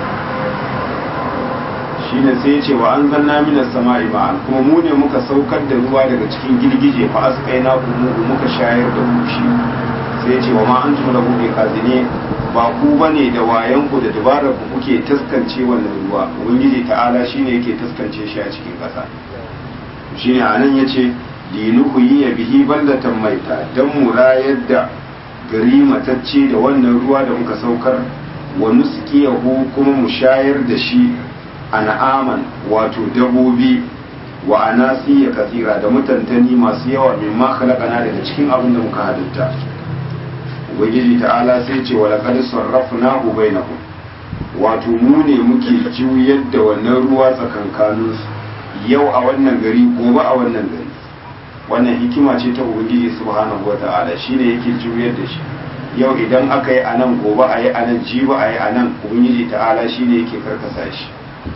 [SPEAKER 1] shine sai ya ce wa an zanna minas sama'i ma'an kuma mu ne muka saukar da ruwa daga cikin girgije fa asqaina kuma muka shayar da ku shi sai ya ce wa ma antum lahu biqazini ba ku bane da wayan ku da dabarar ku kuke taskance wannan ruwa ubangiji ta'ala shine yake taskance shi a cikin ƙasa shine anan yace linuhu yi bihi baldatan maita dan mu rayar da gari matacce da wannan ruwa da muka saukar wa nusqiyahu kuma mu shayar da shi an'aman wato dabobi wa anasiya kasira da mutantani masu yawa mimma khalaqana daga cikin abin da muka halitta ubangiji ta'ala sai ce wa laqad sarrafnahu bainahum wato mu ne muke juyar da wannan ruwa tsakankanin yau a wannan gari gobe a wannan gari wannan hikima ce ta ubangiji subhanahu wata'ala shine yake juyar da shi yau idan aka yi anan gobe a yi anan jibi a yi anan ubangiji ta'ala shine yake karkasa shi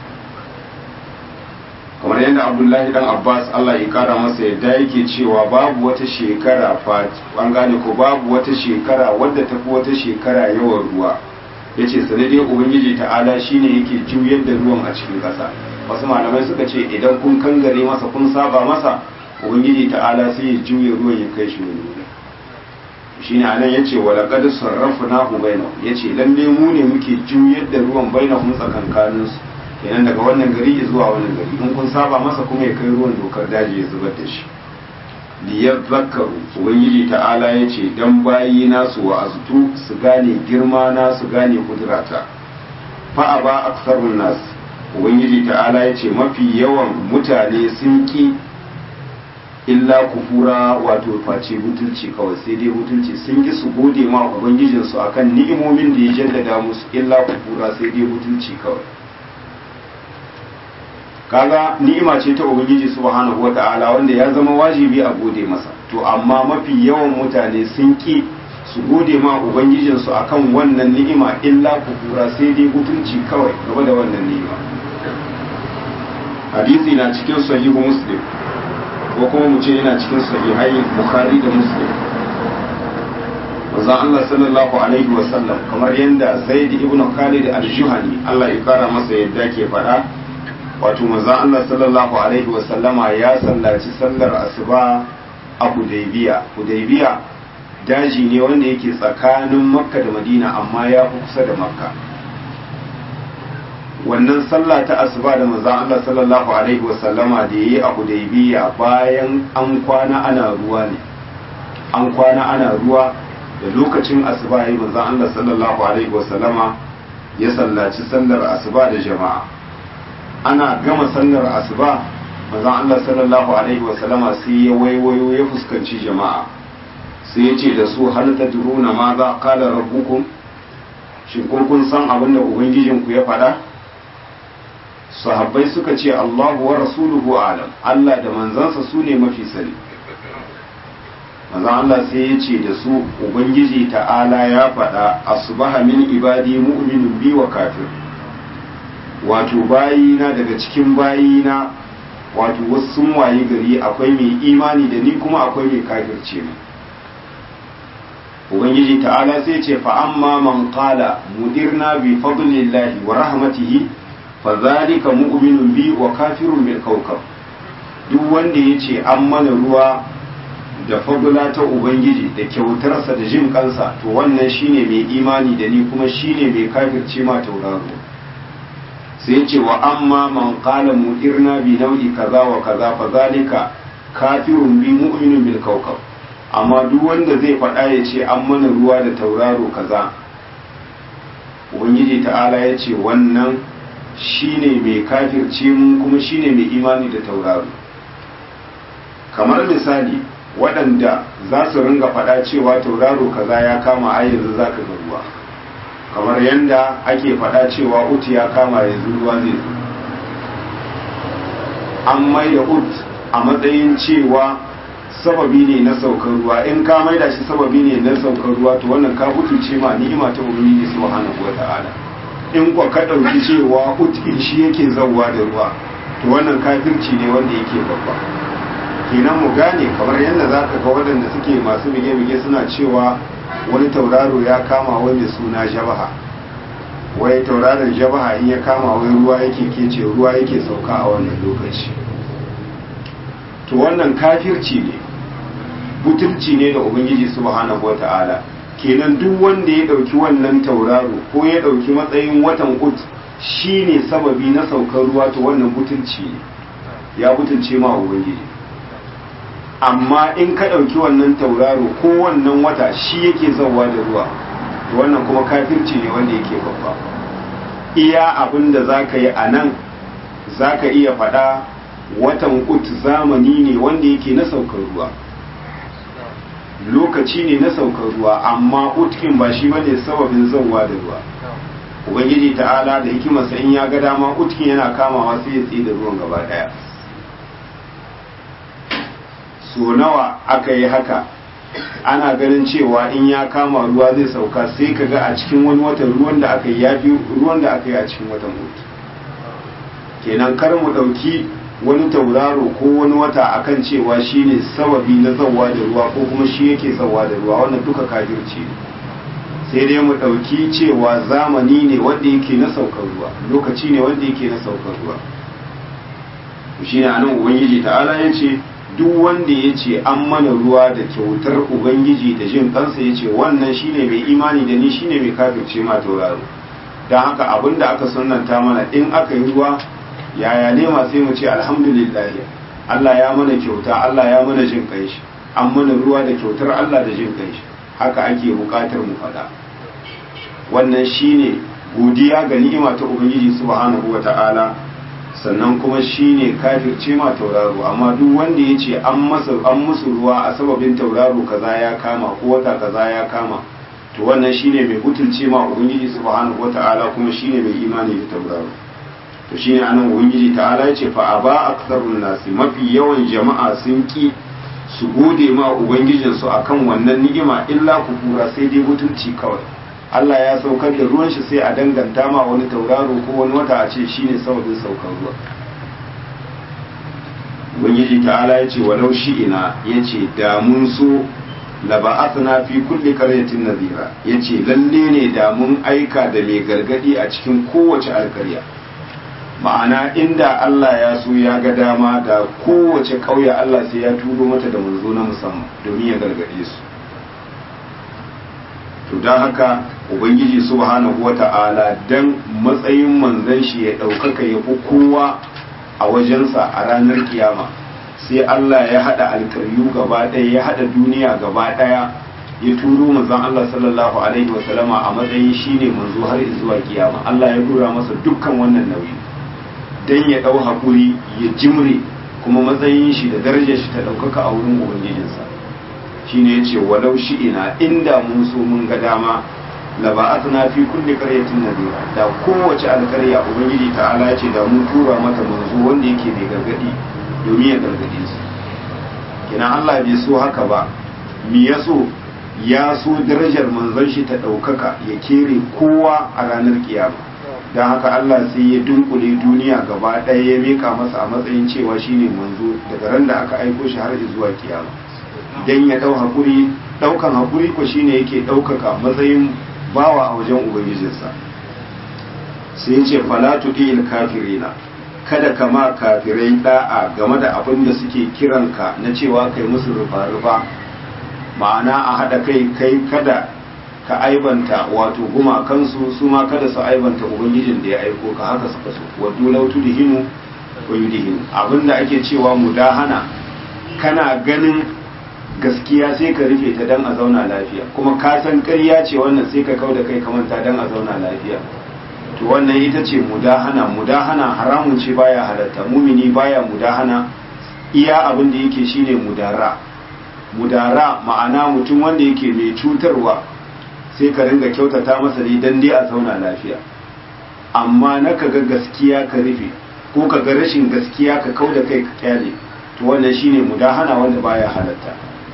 [SPEAKER 1] kamar yadda abdullahi dan abbas allah ya kara masa yadda yake cewa babu wata shekara an gane ko babu wata shekara wadda tafi wata shekara yawan ruwa yace sanadin ubangiji ta'ala shine yake juyar da ruwan a cikin ƙasa wasu malamai suka ce idan kun kangare masa kun saba masa ubangiji ta'ala sai ya juya ruwan ya kai shi wani wuri shine anan yace wala qad sarrafnahu bainahum yace lalle mu ne muke juyar da ruwan bainahum tsakankanin su kenan daga wannan gari zuwa wannan gari in kun saba masa kuma ya kai ruwan dokar daji ya zubar da shi liyar zakaru ubangiji ta'ala ya ce don bayi nasu wa azutu su gane girma na su gane kudurata fa'a ba aksarun nasu ubangiji ta'ala ya ce mafi yawan mutane sun ki illa kufura wato face butulci kawai sai dai butulci sun ki su gode ma ubangijinsu akan ni'imomin da ya jaddada musu illa kufura sai dai butulci kawai kaga ni'ima ce ta ubangiji subhanahu wata'ala wanda ya zama wajibi a gode masa to amma mafi yawan mutane sun ki su gode ma ubangijinsu akan wannan ni'ima illa kufura sai dai butulci kawai game da wannan ni'ima hadisi na cikin sahihu muslim ko kuma mu ce yana cikin sahihai bukhari da muslim manzon Allah sallallahu alaihi wa sallam kamar yadda zaid ibn khalid al-juhani Allah ya kara masa yadda ke faɗa wato manzon Allah sallallahu alaihi wa sallama ya sallaci sallar asuba a Hudaybiya Hudaybiya daji ne wanda yake tsakanin Makka da Madina amma ya fi kusa da Makka wannan sallah ta asuba da manzon Allah sallallahu alaihi wa sallama da yayi a Hudaybiya bayan an kwana ana ruwa ne an kwana ana ruwa da lokacin asuba yayi manzon Allah sallallahu alaihi wa sallama ya sallaci sallar asuba da jama'a ana gama sallar asuba manzon Allah sallallahu alaihi wa sallama sai ya waiwayo ya fuskanci jama'a sai ya ce da su hal tadruna ma za qala rabbukum shin ko kun san abin da ubangijinku ya faɗa sahabbai suka ce Allahu wa rasuluhu alam Allah da manzansa su ne mafi sani manzon Allah sai ya ce da su ubangiji ta'ala ya faɗa asbaha min ibadi mu'minun bi wa kafir wato bayina daga cikin bayina wato wasu sun waye gari akwai mai imani da ni kuma akwai mai kafirce mu ubangiji ta'ala sai ce fa amma man qala mudirna bi fadlillahi wa rahmatihi fa zalika mu'minun bi wa kafirun bil kawkab duk wanda yace an mana ruwa da fadla ta ubangiji da kyautarsa da jin kansa to wannan shine mai imani da ni kuma shine mai kafirce ma tauraro sai ce wa amma man qala mudirna bi nau'i kaza wa kaza fa zalika kafirun bi mu'minun bil kawkab amma duk wanda zai faɗa ya ce an mana ruwa da tauraro kaza ubangiji ta'ala ya ce wannan shine mai kafirce mu kuma shine mai imani da tauraro kamar misali waɗanda za su ringa faɗa cewa tauraro kaza ya kama a yanzu za ka ga ruwa kamar yadda ake faɗa cewa ut ya kama yanzu ruwa zai zo an mai da ut a matsayin cewa sababi ne na saukar ruwa in ka maida shi sababi ne na saukar ruwa to wannan ka ce ma ni'ima ta ubangiji subhanahu wata'ala in kwa ka dauki cewa utkin shi yake zawwa da ruwa to wannan kafirci ne wanda yake babba kenan mu gane kamar yadda zaka ga waɗanda suke masu bige-bige suna cewa wani tauraro ya kama wani suna jabaha wai tauraron jabaha in ya kama wai ruwa yake kece ruwa yake sauka a wannan lokaci to wannan kafirci ne butulci ne da ubangiji subhanahu wata'ala kenan duk wanda ya dauki wannan tauraro ko ya dauki matsayin watan ut shine sababi na saukar ruwa to wannan butulci ne ya butulce ma ubangiji amma in ka dauki wannan tauraro ko wannan wata shi yake zauwa da ruwa to wannan kuma kafirci ne wanda yake babba iya abin da za ka yi a nan za ka iya faɗa watan ut zamani ne wanda yake na saukar ruwa lokaci ne na saukar ruwa amma utkin ba shi bane sababin zauwa da ruwa ubangiji ta'ala da hikimarsa in ya ga dama utkin yana kamawa sai ya tsaye da ruwan gaba daya so nawa aka yi haka ana ganin cewa in ya kama ruwa zai sauka sai ka ga a cikin wani watan ruwan da aka yi ya fi ruwan da aka yi a cikin watan ut kenan kar mu ɗauki wani tauraro ko wani wata akan cewa shine sababi na zawa da ruwa ko kuma shi yake zawa da ruwa wannan duka kafirci ne sai dai mu ɗauki cewa zamani ne wanda yake na saukar ruwa lokaci ne wanda yake na saukar ruwa shi ne anan ubangiji ta'ala ya ce duk wanda ya ce an mana ruwa da kyautar ubangiji da jin kansa ya ce wannan shine mai imani da ni shine mai kafirce ma tauraro don haka abin da aka sunanta mana in aka yi ruwa yaya ne ma sai mu ce alhamdulillah Allah ya mana kyauta Allah ya mana jin kai shi an mana ruwa da kyautar Allah da jin kai shi haka ake bukatar mu faɗa wannan shine godiya ga ni'ima ta ubangiji subhanahu wata'ala sannan kuma shine kafirce ma tauraro amma duk wanda ya ce an masa an musu ruwa a sababin tauraro kaza ya kama ko wata kaza ya kama to wannan shine mai butulce ma ubangiji subhanahu wata'ala kuma shine mai imani da tauraro to shine anan ubangiji ta'ala ya ce fa aba aktsarun nasi mafi yawan jama'a sun ki su gode ma ubangijinsu akan wannan ni'ima illa kufura sai dai butulci kawai Allah ya saukar da ruwan shi sai a danganta ma wani tauraro ko wani wata a ce shine sababin saukar ruwa ubangiji ta'ala ya ce walau ina ya ce da mun so laba'athna fi kulli qaryatin nadhira yace lalle ne da mun aika da mai gargadi a cikin kowace alkarya ma'ana inda Allah ya so ya ga dama da kowace ƙauye Allah sai ya turo mata da manzo na musamman domin ya gargade su to don haka ubangiji subhanahu wata'ala dan matsayin manzon shi ya ɗaukaka ya fi kowa a wajensa a ranar kiyama sai Allah ya haɗa alkaryu gaba ɗaya ya haɗa duniya gaba ɗaya ya turo manzon Allah sallallahu alaihi wasallama a matsayin shine manzo har zuwa kiyama Allah ya dora masa dukkan wannan nauyi dan ya ɗau haƙuri ya jimre kuma matsayin shi da darajar shi ta ɗaukaka a wurin ubangijinsa shine yace walau ina inda mun so mun ga dama la ba'athna fi kulli qaryatin nadira da kowace alƙarya ubangiji ta'ala yace da mun tura mata manzo wanda yake mai gargadi domin ya gargade su kina Allah bai so haka ba mi ya so ya so darajar manzon shi ta ɗaukaka ya kere kowa a ranar kiyama don haka Allah sai ya dunkule duniya gaba ɗaya ya mika masa a matsayin cewa shine manzo daga ran da aka aiko shi har zuwa kiyama dan ya dau hakuri daukan hakuri ko shine yake daukaka matsayin bawa a wajen ubangijinsa sai ya ce fala tudil kafirina kada kama kafirai da'a game da abin da suke kiranka na cewa kai musu rufa-rufa ma'ana a haɗa kai kai kada ka aibanta wato gumakansu su ma kada su aibanta ubangijin da ya aiko ka haka suka so waddu law tudhinu wa yudhinu abinda ake cewa mudahana kana ganin gaskiya sai ka rufe ta dan a zauna lafiya kuma ka san ƙarya ce wannan sai ka kau da kai ka manta dan a zauna lafiya to wannan ita ce mudahana mudahana haramun ce baya halatta mumini baya mudahana iya abin da yake shine mudara mudara ma'ana mutum wanda yake mai cutarwa sai ka ringa kyautata masa ne dan dai a zauna lafiya amma na ka ga gaskiya ka rufe ko ka ga rashin gaskiya ka kau da kai ka kyale to wannan shine mudahana wanda baya halatta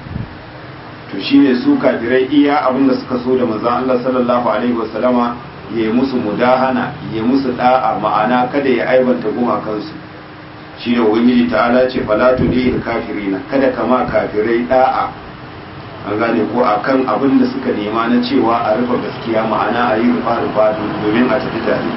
[SPEAKER 1] to shine su kafirai iya abin da suka so da manzon Allah sallallahu alaihi wasallama ya yi musu mudahana ya musu da'a ma'ana kada ya aibanta gumakansu shi ne ubangiji ta'ala ce falatu ne kafirina kada kama kafirai da'a an gane ko akan abin da suka nema na cewa a rufe gaskiya ma'ana a yi rufa rufa domin a tafi tare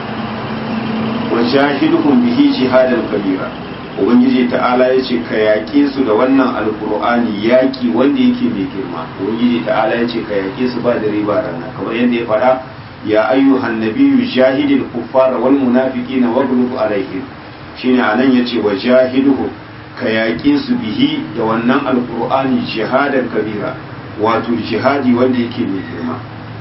[SPEAKER 1] wa shahidukum bihi jihadan kabira ubangiji ta'ala ya ce ka yaƙe su da wannan alkur'ani yaƙi wanda yake mai girma ubangiji ta'ala ya ce ka yaƙe su ba da riba rana kamar yadda ya faɗa ya ayyuhan nabiyyu jahidil kuffara wal munafiqina waghlub alaihim shine anan yace wa jahiduhu ka yaƙe su bihi da wannan alqur'ani jihadan kabira wato jihadi wanda yake mai girma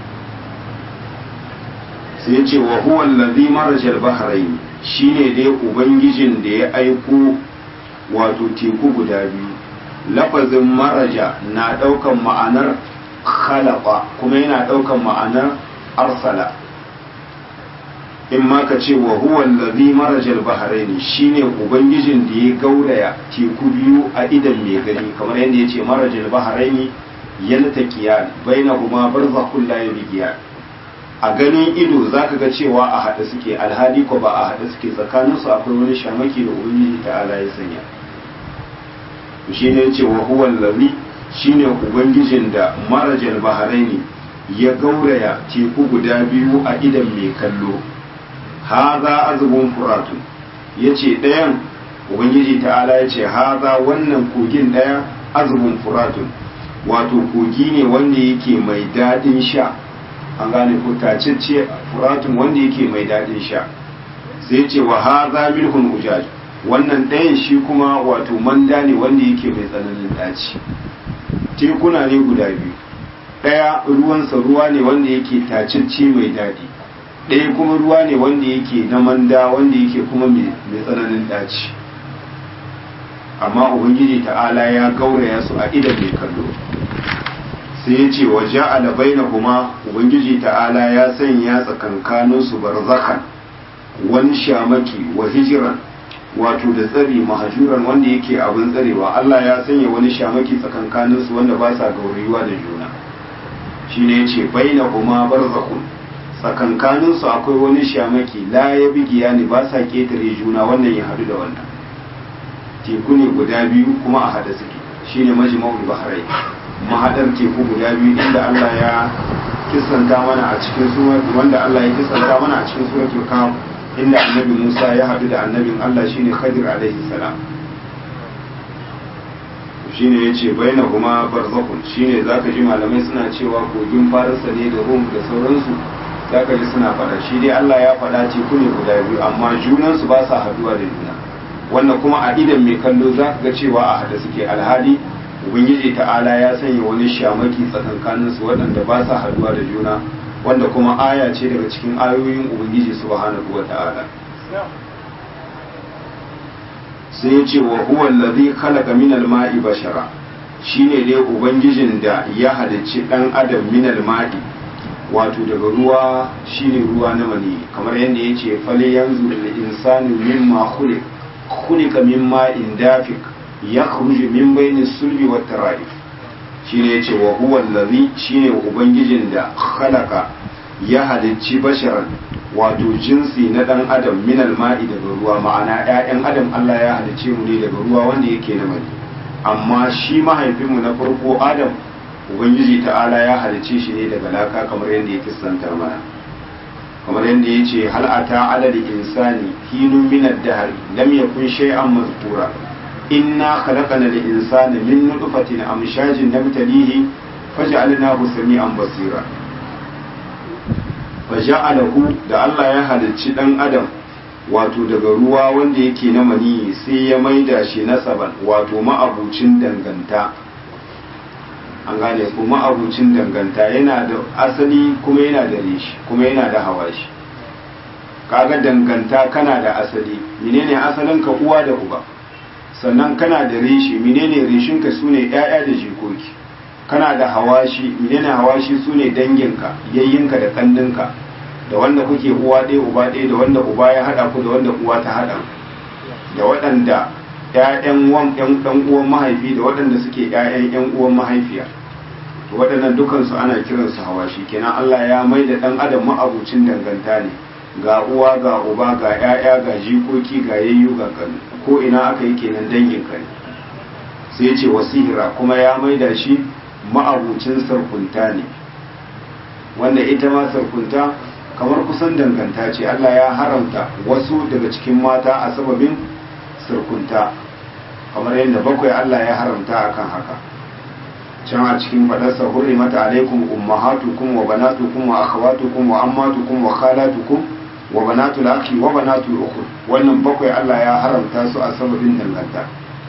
[SPEAKER 1] sai yace wa huwa allazi maraja al-bahrayn shine dai ubangijin da ya aiko wato teku guda biyu lafazin maraja na daukan ma'anar khalaqa kuma yana daukan ma'anar arsala in ma ka ce wa huwa allazi marajal bahrain shine ubangijin da ya gauraya teku biyu a idan mai gani kamar yadda yace marajal bahrain yaltaqiyan bainahuma barzakhun la yabghiyan a ganin ido zaka ga cewa a hada suke alhali ko ba a hada suke tsakanin su akwai wani shamaki da ubangiji ta ala ya sanya shine yace wa huwa allazi shine ubangijin da marajal bahrain ya gauraya teku guda biyu a idan mai kallo haza azubun furatun ya ce ɗayan ubangiji ta'ala ya ce haza wannan kogin ɗaya azubun furatun wato kogi ne wanda yake mai daɗin sha an gane ko tacece furatun wanda yake mai daɗin sha sai ce wa haza milhun ujaj wannan ɗayan shi kuma wato manda ne wanda yake mai tsananin ɗaci tekuna ne guda biyu ɗaya ruwansa ruwa ne wanda yake tacece mai daɗi ɗaya kuma ruwa ne wanda yake na manda wanda yake kuma mai tsananin ɗaci amma ubangiji ta'ala ya gauraya su a idan mai kallo sai ya ce waje alabai na kuma ubangiji ta'ala ya sanya tsakankaninsu barzakan wani shamaki wa hijiran wato da tsari mahajuran wanda yake abin tsarewa Allah ya sanya wani shamaki tsakankaninsu wanda ba sa gaurayuwa da juna shine yace baina kuma barzakhun tsakankaninsu akwai wani shamaki la ya bigiya ne ba sa ketare juna wannan ya hadu da wannan teku ne guda biyu kuma a hada suke shine majma'ul bahrai mahadar teku guda biyu inda Allah ya kisanta mana a cikin surar wanda Allah ya kisanta mana a cikin suratul kahf inda annabi Musa ya haɗu da annabin Allah shine Khadir alaihi salam shine yace baina kuma barzakhun shine zaka ji malamai suna cewa kogin Farisa ne da Rum da sauransu zaka ji suna faɗa shi dai Allah ya faɗa teku ne guda biyu amma junan su ba sa haduwa da juna wannan kuma a idan mai kallo zaka ga cewa a hada suke alhali ubangiji ta'ala ya sanya wani shamaki tsakankanin su waɗanda ba sa haduwa da juna wanda kuma aya ce daga cikin ayoyin ubangiji subhanahu wa ta'ala sai ya ce wa huwa allazi khalaqa min al-ma'i bashara shine dai ubangijin da ya halicci dan adam min al-ma'i wato daga ruwa shine ruwa na mani kamar yadda yace fale yanzu lil insani mimma khuliq khuliqa min ma'in dafiq yakhruju min bayni sulbi wat tara'if shine yace wa huwa allazi shine ubangijin da khalaqa ya halicci basharan wato jinsi na dan adam min alma'i daga ruwa ma'ana ƴaƴan adam Allah ya halicce mu ne daga ruwa wanda yake na mani amma shi mahaifinmu na farko adam ubangiji ta'ala ya halicce shi ne daga laka kamar yadda ya kissantar mana kamar yadda ya ce hal ata ala insani hinun min ad-dahr lam yakun shay'an mazkura inna khalaqana al-insana min nutfatin amshajin nabtalihi faj'alnahu sami'an basira faja'alahu da Allah ya halicci dan adam wato daga ruwa wanda yake na maniyi sai ya maida shi nasaban wato ma'abucin danganta an gane ko ma'abucin danganta yana da asali kuma yana da reshi kuma yana da hawashi kaga danganta kana da asali menene asalin ka uwa da uba sannan kana da reshi menene reshin ka sune ƴaƴa da jikoki kana da hawashi menene hawashi sune danginka yayyinka da kanninka da wanda kuke uwa ɗaya uba ɗaya da wanda uba ya haɗa ku da wanda uwa ta haɗa da waɗanda ƴaƴan wan ƴan ɗan uwan mahaifi da waɗanda suke ƴaƴan ƴan uwan mahaifiya to waɗannan dukansu ana kiransu hawashi kenan Allah ya mai da ɗan adam ma'abucin danganta ne ga uwa ga uba ga ƴaƴa ga jikoki ga yayyu ga kanu ko ina aka yi kenan dangin ka ne sai ya ce wasihira kuma ya mai da shi ma'abucin sarkunta ne wanda ita ma sarkunta kamar kusan danganta ce Allah ya haramta wasu daga cikin mata a sababin sarkunta kamar yadda bakwai Allah ya haramta akan haka can a cikin fadarsa hurrimat alaikum ummahatukum wa banatukum wa akhawatukum wa ammatukum wa khalatukum wa banatul akhi wa banatul ukhti wannan bakwai Allah ya haramta su a sababin danganta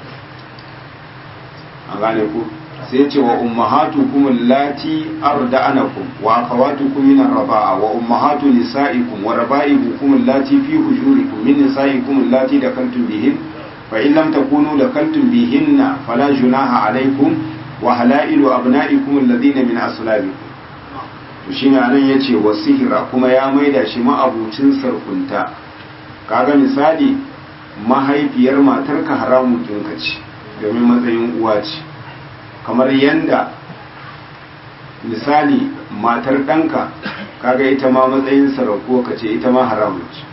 [SPEAKER 1] an gane ku sai ce wa ummahatukum allati arda'anakum wa akhawatukum min ar-raba'a wa ummahatu nisa'ikum wa raba'ibukum allati fi hujurikum min nisa'ikum allati dakaltum bihin fa in lam takunu dakaltum bihinna fala junaha alaykum wa halailu abna'ikum alladhina min aslabikum to shine anan yace wasihira kuma ya maida shi ma'abucin sarkunta kaga misali mahaifiyar matarka haramun kinka ce domin matsayin uwa ce kamar yanda misali matar ɗanka kaga ita ma matsayin sarauko ka ce ita ma haramun ce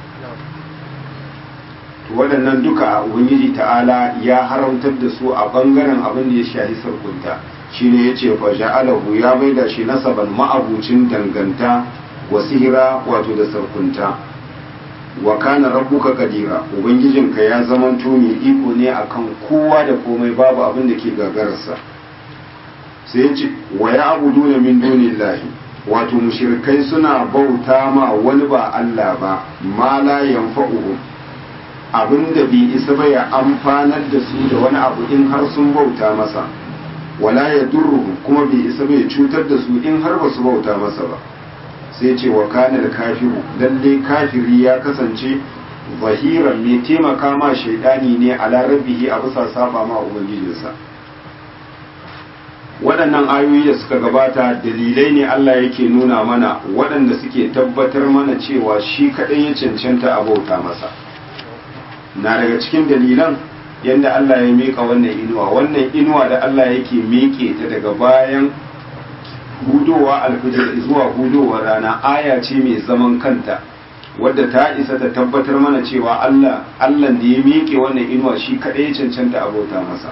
[SPEAKER 1] waɗannan duka ubangiji ta'ala ya haramtar da su a ɓangaren abin da ya shahi sarkunta shine yace fa ja'alahu ya maida shi nasaban ma'abucin danganta wa sihira wato da sarkunta wa kana rabbuka kadira ubangijinka ya zamanto mai iko ne akan kowa da komai babu abin da ke gagararsa sai yace wa ya'buduna min dunillahi wato mushrikai suna bauta ma wani ba Allah ba ma la yanfa'uhum abinda bai isa ba ya amfanar da su da wani abu in har sun bauta masa wala ya durruhum kuma bai isa ba ya cutar da su in har ba su bauta masa ba sai ce wa kanar kafiru lalle kafiri ya kasance zahiran mai taimaka ma shaidani ne a rabbihi a bisa saba ma ubangijinsa waɗannan ayoyi da suka gabata dalilai ne Allah yake nuna mana waɗanda suke tabbatar mana cewa shi kaɗai ya cancanta a bauta masa na daga cikin dalilan yadda Allah ya miƙa wannan inuwa wannan inuwa da Allah yake miƙe ta daga bayan hudowa alfijir zuwa hudowar rana aya ce mai zaman kanta wadda ta isa ta tabbatar mana cewa Allah Allah da ya miƙe wannan inuwa shi kaɗai ya cancanta a bauta masa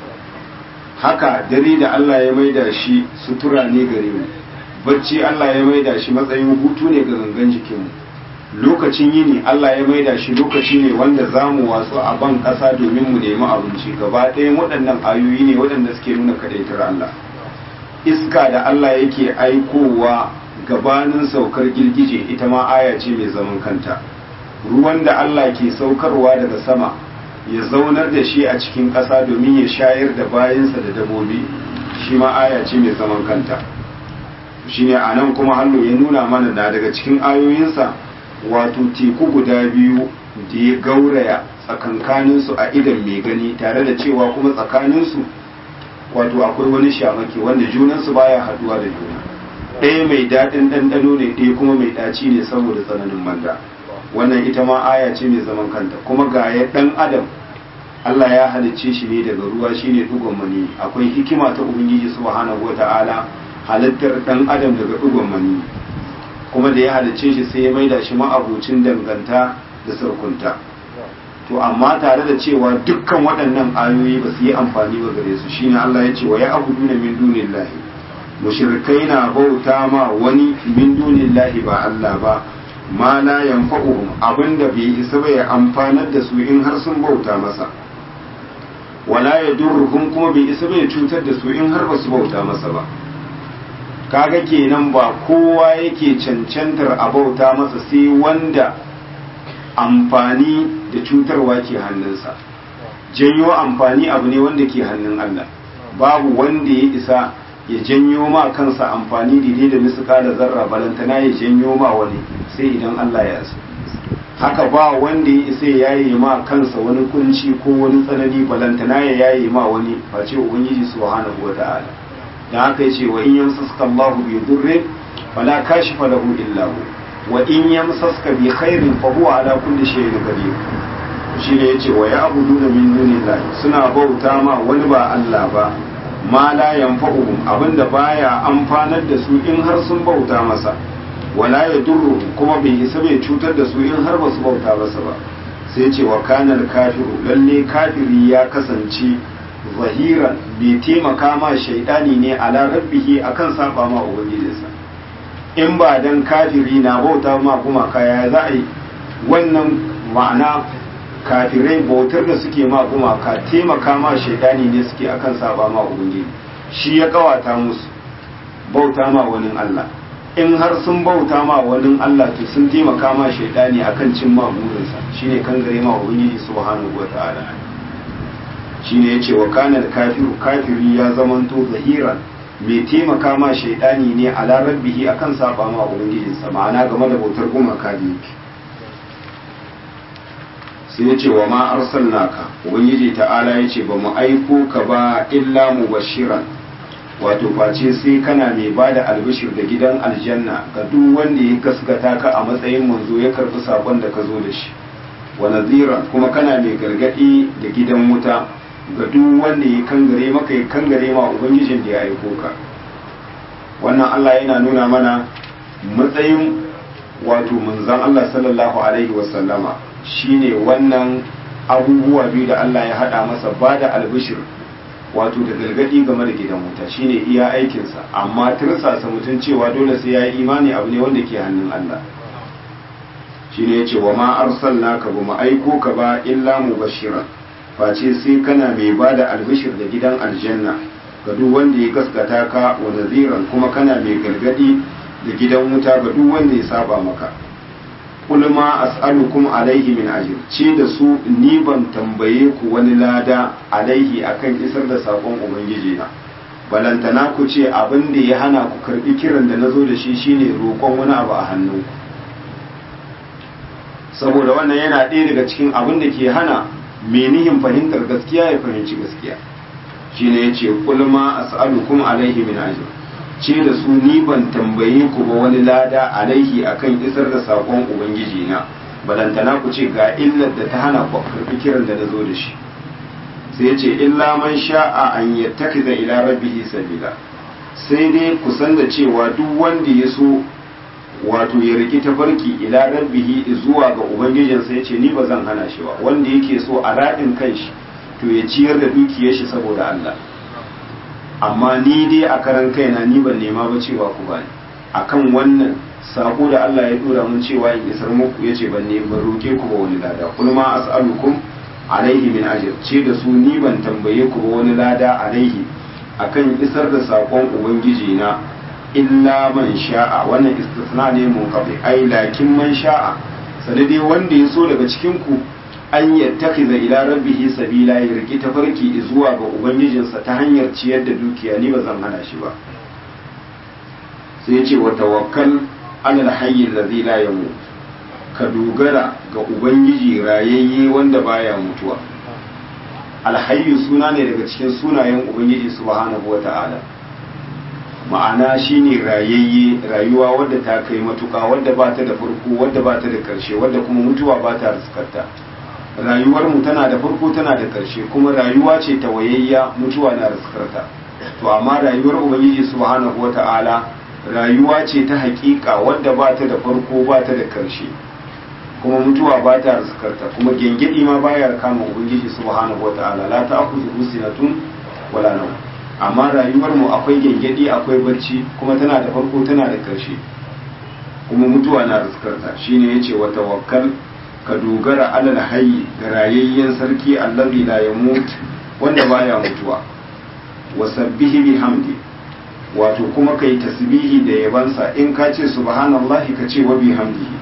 [SPEAKER 1] haka dare da Allah ya maida shi sutura ne gare mu bacci Allah ya maida shi matsayin hutu ne ga gangan jikinmu lokacin yini Allah ya maida shi lokaci ne wanda za mu wasu a ban ƙasa domin mu nemi abinci gaba ɗayan waɗannan ayoyi ne waɗanda suke nuna kadaitar Allah iska da Allah yake aikowa gabanin saukar girgije ita ma aya ce mai zaman kanta ruwan da Allah ke saukarwa daga sama ya zaunar da shi a cikin ƙasa domin ya shayar da bayansa da dabobi shi ma aya ce mai zaman kanta shi ne a nan kuma hannu ya nuna mana na daga cikin ayoyinsa wato teku guda biyu da ya gauraya tsakankaninsu a idan mai gani tare da cewa kuma tsakaninsu wato akwai wani shamaki wanda junansu baya haduwa da juna ɗaya mai daɗin ɗanɗano ne ɗaya kuma mai ɗaci ne saboda tsananin manda wannan ita ma aya ce mai zaman kanta kuma ga ya ɗan adam Allah ya halicce shi ne daga ruwa shine dugon mani akwai hikima ta ubangiji subhanahu wata'ala halittar ɗan adam daga dugon mani kuma da ya halicce shi sai ya maida shi ma'abucin danganta da sarkunta to amma tare da cewa dukkan waɗannan ayoyi ba su yi amfani ba gare su shine Allah ya ce wa ya abuduna min dunillahi mushrikai na bauta ma wani min dunillahi ba Allah ba ma la yanfa'uhum abinda bai isa ba ya amfanar da su in har sun bauta masa wala yadurruhum kuma bai isa ba ya cutar da su in har ba su bauta masa ba kaga kenan ba kowa yake cancantar a bauta masa sai wanda amfani da cutarwa ke hannunsa janyo amfani abu ne wanda ke hannun Allah babu wanda ya isa ya janyo ma kansa amfani daidai da misuka da zarra balantana ya janyo ma wani sai idan Allah ya so haka ba wanda ya isa ya yaye ma kansa wani kunci ko wani tsanani balantana ya yaye ma wani face ubangiji subhanahu wata'ala dan haka yace wa in yamsaka Allahu bi dhurrin fala kashifa lahu illa hu wa in yamsaska bi khairin fa huwa ala kulli shay'in qadir shine yace wa ya'buduna min dunillahi suna bauta ma wani ba Allah ba ma la yanfa'uhum abinda baya amfanar da su in har sun bauta masa wala yadurru kuma bai isa bai cutar da su in har ba su bauta masa ba sai ce wa kanal kafiru lalle kafiri ya kasance zahiran bai taimaka ma shaidani ne ala rabbihi akan saba ma ubangijinsa in ba dan kafiri na bauta ma kuma kaya za a yi wannan ma'ana kafirai bautar da suke ma kuma ka taimaka ma shaidani ne suke akan saba ma ubangiji shi ya kawata musu bauta ma wani Allah in har sun bauta ma wani Allah to sun taimaka ma shaidani akan cin ma burinsa shine kan gare ma ubangiji subhanahu wataala shine yace wa kana kafiru kafiri ya zamanto zahiran mai taimaka ma shaidani ne ala rabbihi akan saba ma ubangijinsa ma'ana game da bautar gumaka da yake sai ya ce wa ma arsalnaka ubangiji ta'ala ya ce ba mu aiko ka ba illa mubashiran wato face sai kana mai ba da albishir da gidan aljanna ga duk wanda ya gaskata ka a matsayin manzo ya karbi sakon da ka zo da shi wa naziran kuma kana mai gargadi da gidan wuta ga duk wanda ya kangare maka ya kangare ma ubangijin da ya aiko ka wannan Allah yana nuna mana matsayin wato manzon Allah sallallahu alaihi wasallama shine wannan abubuwa biyu da Allah ya hada masa ba da albishir wato da gargadi game da gidan wuta shine iya aikinsa amma tirsasa mutum cewa dole sai ya yi imani abu ne wanda ke hannun Allah shine yace wa ma arsalnaka ba mu aiko ka ba illa mubashiran face sai kana mai bada albishir da gidan aljanna ga duk wanda ya gaskata ka wa naziran kuma kana mai gargadi da gidan wuta ga duk wanda ya saba maka qul ma as'alukum alaihi min ajr ce da su ni ban tambaye ku wani lada alaihi akan isar da sakon ubangiji na balantana ku ce abin da ya hana ku karbi kiran da nazo da shi shine roƙon wani abu a hannunku saboda wannan yana ɗaya daga cikin abin da ke hana menihin fahimtar gaskiya ya fahimci gaskiya shine yace qul ma as'alukum alaihi min ajr ce da su ni ban tambaye ku ba wani lada alaihi akan isar da sakon ubangiji na balantana ku ce ga illar da ta hana ku karbi kiran da nazo da shi sai ya ce illa man sha'a an yattakiza ila rabbihi sabila sai dai ku san da cewa duk wanda ya so wato ya riki tafarki ila rabbihi zuwa ga ubangijinsa ya ce ni ba zan hana shi ba wanda yake so a raɗin kanshi to ya ciyar da dukiyar shi saboda Allah amma ni dai a karan kaina ni ban nema ba cewa ku bani akan wannan sako da Allah ya dora mun cewa in isar muku yace ban ne ban roke ku ba wani lada kul ma as'alukum alaihi min ajr ce da su ni ban tambaye ku ba wani lada alaihi akan isar da sakon ubangiji na illa man sha'a wannan istisna ne mun kafi ai lakin man sha'a sanadi wanda ya so daga cikin ku an yattakiza ila rabbihi sabila ya riki tafarki zuwa ga ubangijinsa ta hanyar ciyar da dukiya ni ba zan hana shi ba sai ce wa tawakkal alal hayy allazi la yamut ka dogara ga ubangiji rayayye wanda baya mutuwa alhayyu suna ne daga cikin sunayen ubangiji subhanahu wata'ala ma'ana shine rayayye rayuwa wadda ta kai matuka wadda ba ta da farko wadda ba ta da karshe wadda kuma mutuwa ba ta riskarta rayuwar mu tana da farko tana da karshe kuma rayuwa ce ta wayayya mutuwa na riskarta to amma rayuwar ubangiji subhanahu wata'ala rayuwa ce ta hakika wadda ba ta da farko ba ta da karshe kuma mutuwa ba ta riskarta kuma gengedi ma baya kama ubangiji subhanahu wata'ala la ta'khudhu sinatun wala nawm amma rayuwar mu akwai gengedi akwai barci kuma tana da farko tana da karshe kuma mutuwa na riskarta shine yace wa tawakkal ka dogara alal hayyi ga rayayyen sarki allazi la yamut wanda baya mutuwa wa sabbihi bihamdi wato kuma kai tasbihi da yabansa in ka ce subhanallahi ka ce wa bihamdihi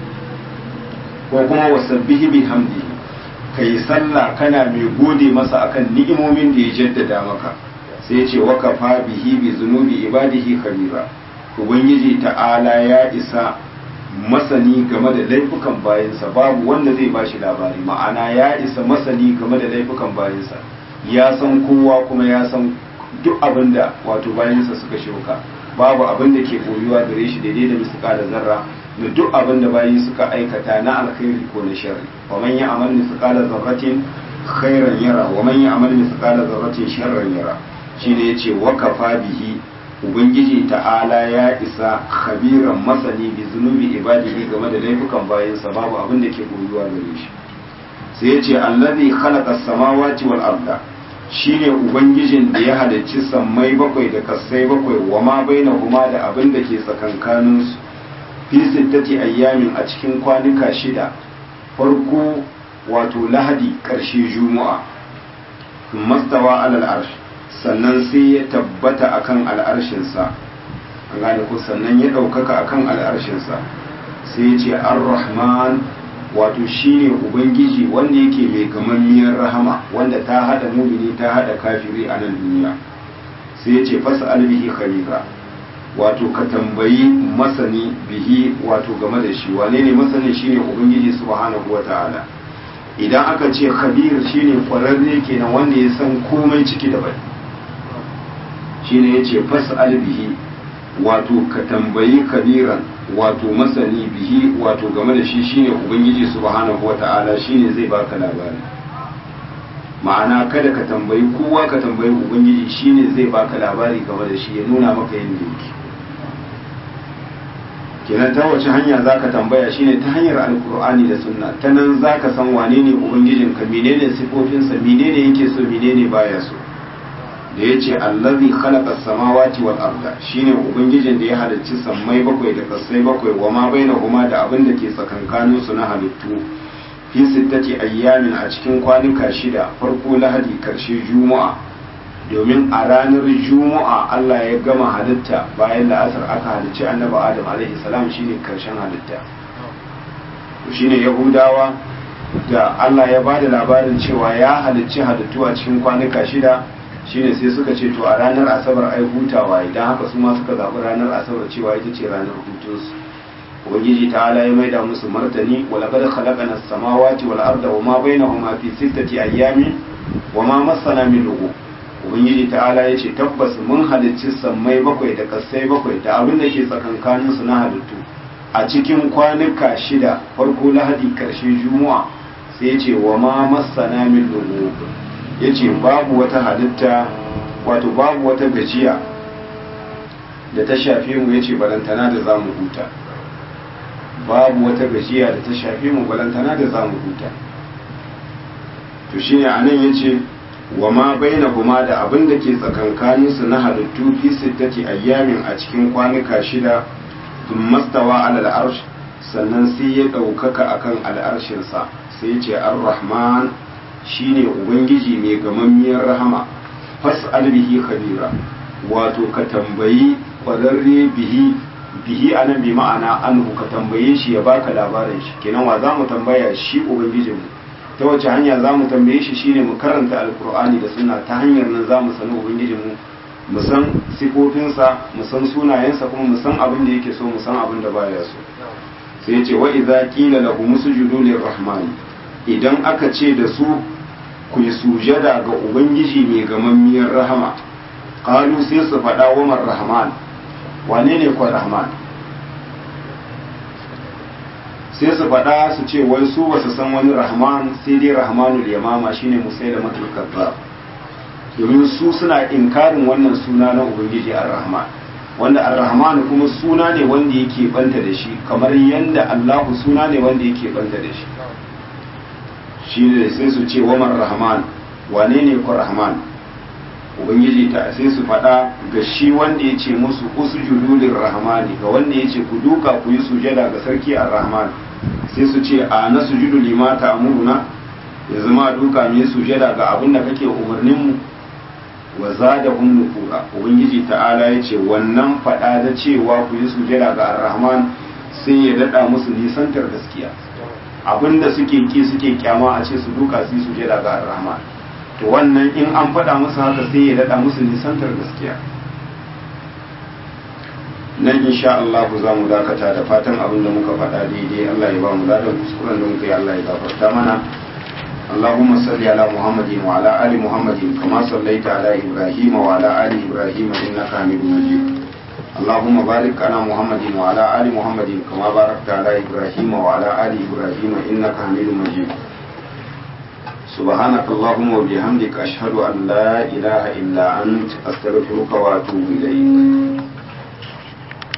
[SPEAKER 1] ko kuma wa sabbihi bihamdihi kai sallah kana mai gode masa akan ni'imomin da ya jaddada maka sai ce wa kafa bihi bi zunubi ibadihi khabira ubangiji ta'ala ya isa masani game da laifukan bayansa babu wanda zai ba shi labari ma'ana ya isa masani game da laifukan bayansa ya san kowa kuma ya san duk abin da wato bayansa suka shuka babu abin da ke koyuwa gare shi daidai da misika da zarra da duk abin da bayi suka aikata na alkhairi ko na sharri wa man ya'mal misqala zarratin khairan yara wa man ya'mal misqala zarratin sharran yara shine yace wa kafa bihi ubangiji ta'ala ya isa khabiran masani bi zunubi ibadihi game da laifukan bayansa babu abin da ke koyuwa gare shi sai ya ce allazi khalaqa samawati wal arda shine ubangijin da ya halicci sammai bakwai da kasai bakwai wa ma bainahuma da abin da ke tsakankanin su fi sittati ayyamin a cikin kwanuka shida farko wato lahadi karshe juma'a mastawa alal arsh sannan sai ya tabbata akan al'arshinsa an gane ko sannan ya ɗaukaka akan al'arshinsa sai ya ce ar-rahman wato shine ubangiji wanda yake mai gamammiyar rahama wanda ta hada mumini ta hada kafiri a nan duniya sai ya ce fasa albihi khabira wato ka tambayi masani bihi wato game da shi wane ne masani shine ubangiji subhanahu wataala idan aka ce khabir shine kwararre kenan wanda ya san komai ciki da bai shine yace fas'al bihi wato ka tambayi kabiran wato masani bihi wato game da shi shine ubangiji subhanahu wata'ala shine zai baka labari ma'ana kada ka tambayi kowa ka tambayi ubangiji shine zai baka labari game da shi ya nuna maka yadda yake kenan ta wace hanya zaka tambaya shine ta hanyar alkur'ani da sunna ta nan zaka san wane ne ubangijinka menene sifofinsa menene yake so menene baya so da yace allazi khalaqa samawati wal arda shine ubangijin da ya halicci sammai bakwai da kasai bakwai wa ma bainahuma da abin da ke tsakankanin su na halittu fi sittati ayyamin a cikin kwanuka shida farko lahadi karshe juma'a domin a ranar juma'a Allah ya gama halitta bayan la'asar aka halicci annabi adam alaihi salam shine karshen halitta shine yahudawa da Allah ya bada labarin cewa ya halicci halittu a cikin kwanuka shida shine sai suka ce to a ranar asabar ai hutawa idan haka su ma suka zaɓi ranar asabar cewa ita ce ranar hutunsu ubangiji ta'ala ya maida musu martani wa laqad khalaqana as-samawati wal arda wa ma bainahuma fi sittati ayyamin wa ma massana min lughub ubangiji ta'ala ya ce tabbas mun halicci sammai bakwai da kasai bakwai da abin da ke tsakankanin su na halittu a cikin kwanuka shida farko lahadi karshe juma'a sai ya ce wa ma massana min lughub ya ce babu wata halitta wato babu wata gajiya da ta shafe mu ya ce balantana da za mu huta babu wata gajiya da ta shafe mu balantana da za mu huta to shi ne a nan ya ce wa ma baina kuma da abin da ke tsakankaninsu na halittu fi sittati ayyamin a cikin kwanuka shida sun mastawa alal arsh sannan sai ya ɗaukaka akan al'arshinsa sai ya ce ar-rahman shine ubangiji mai gamammiyar rahama fas'al bihi khabira wato ka tambayi kwararre bihi bihi anan bi ma'ana anhu ka tambaye shi ya baka labarin shi kenan wa zamu tambaya shi ubangijin mu ta wace hanya zamu tambaye shi shine mu karanta alqur'ani da sunna ta hanyar nan zamu sani ubangijin mu mu san sifofinsa mu san sunayensa kuma mu san abin da yake so mu san abin da baya so sai ya ce wa idza qila lahum sujudu lirrahmani idan aka ce da su ku yi sujada ga ubangiji mai gamammiyar rahama kalu sai su faɗa wa rahman wane ne kwa rahman sai su faɗa su ce wai su ba su san wani rahman sai dai rahmanul yamama shine musai da matulkar domin su suna inkarin wannan suna na ubangiji ar-rahman wanda ar-rahman kuma suna ne wanda yake banta da shi kamar yanda allahu suna ne wanda yake banta da shi shi ne sai su ce wamar rahman wane ne ku rahman ubangiji ta sai su faɗa ga shi wanda ya ce musu usjudu rahmani ga wanda ya ce ku duka ku yi sujada ga sarki ar-rahman sai su ce a na sujudu lima ta amuruna ya zama duka mu yi sujada ga abin da kake umarnin mu wa zadahum nufura ubangiji ta'ala ya ce wannan faɗa da cewa ku yi sujada ga ar-rahman sai ya daɗa musu nisantar gaskiya abinda suke ki suke kyama a ce su duka su su jira ga rahman to wannan in an faɗa musu haka sai ya daɗa musu nisantar gaskiya nan insha Allah za mu dakata da fatan abin da muka faɗa daidai Allah ya ba mu ladan kuskuren da muka yi Allah ya gafarta mana اللهم صل على محمد وعلى آل محمد كما صليت على إبراهيم وعلى آل إبراهيم إنك حميد مجيد اللهم بارك على محمد وعلى آل محمد كما باركت على إبراهيم وعلى آل إبراهيم إنك حميد مجيد سبحانك اللهم وبحمدك أشهد أن لا إله إلا أنت أستغفرك وأتوب إليك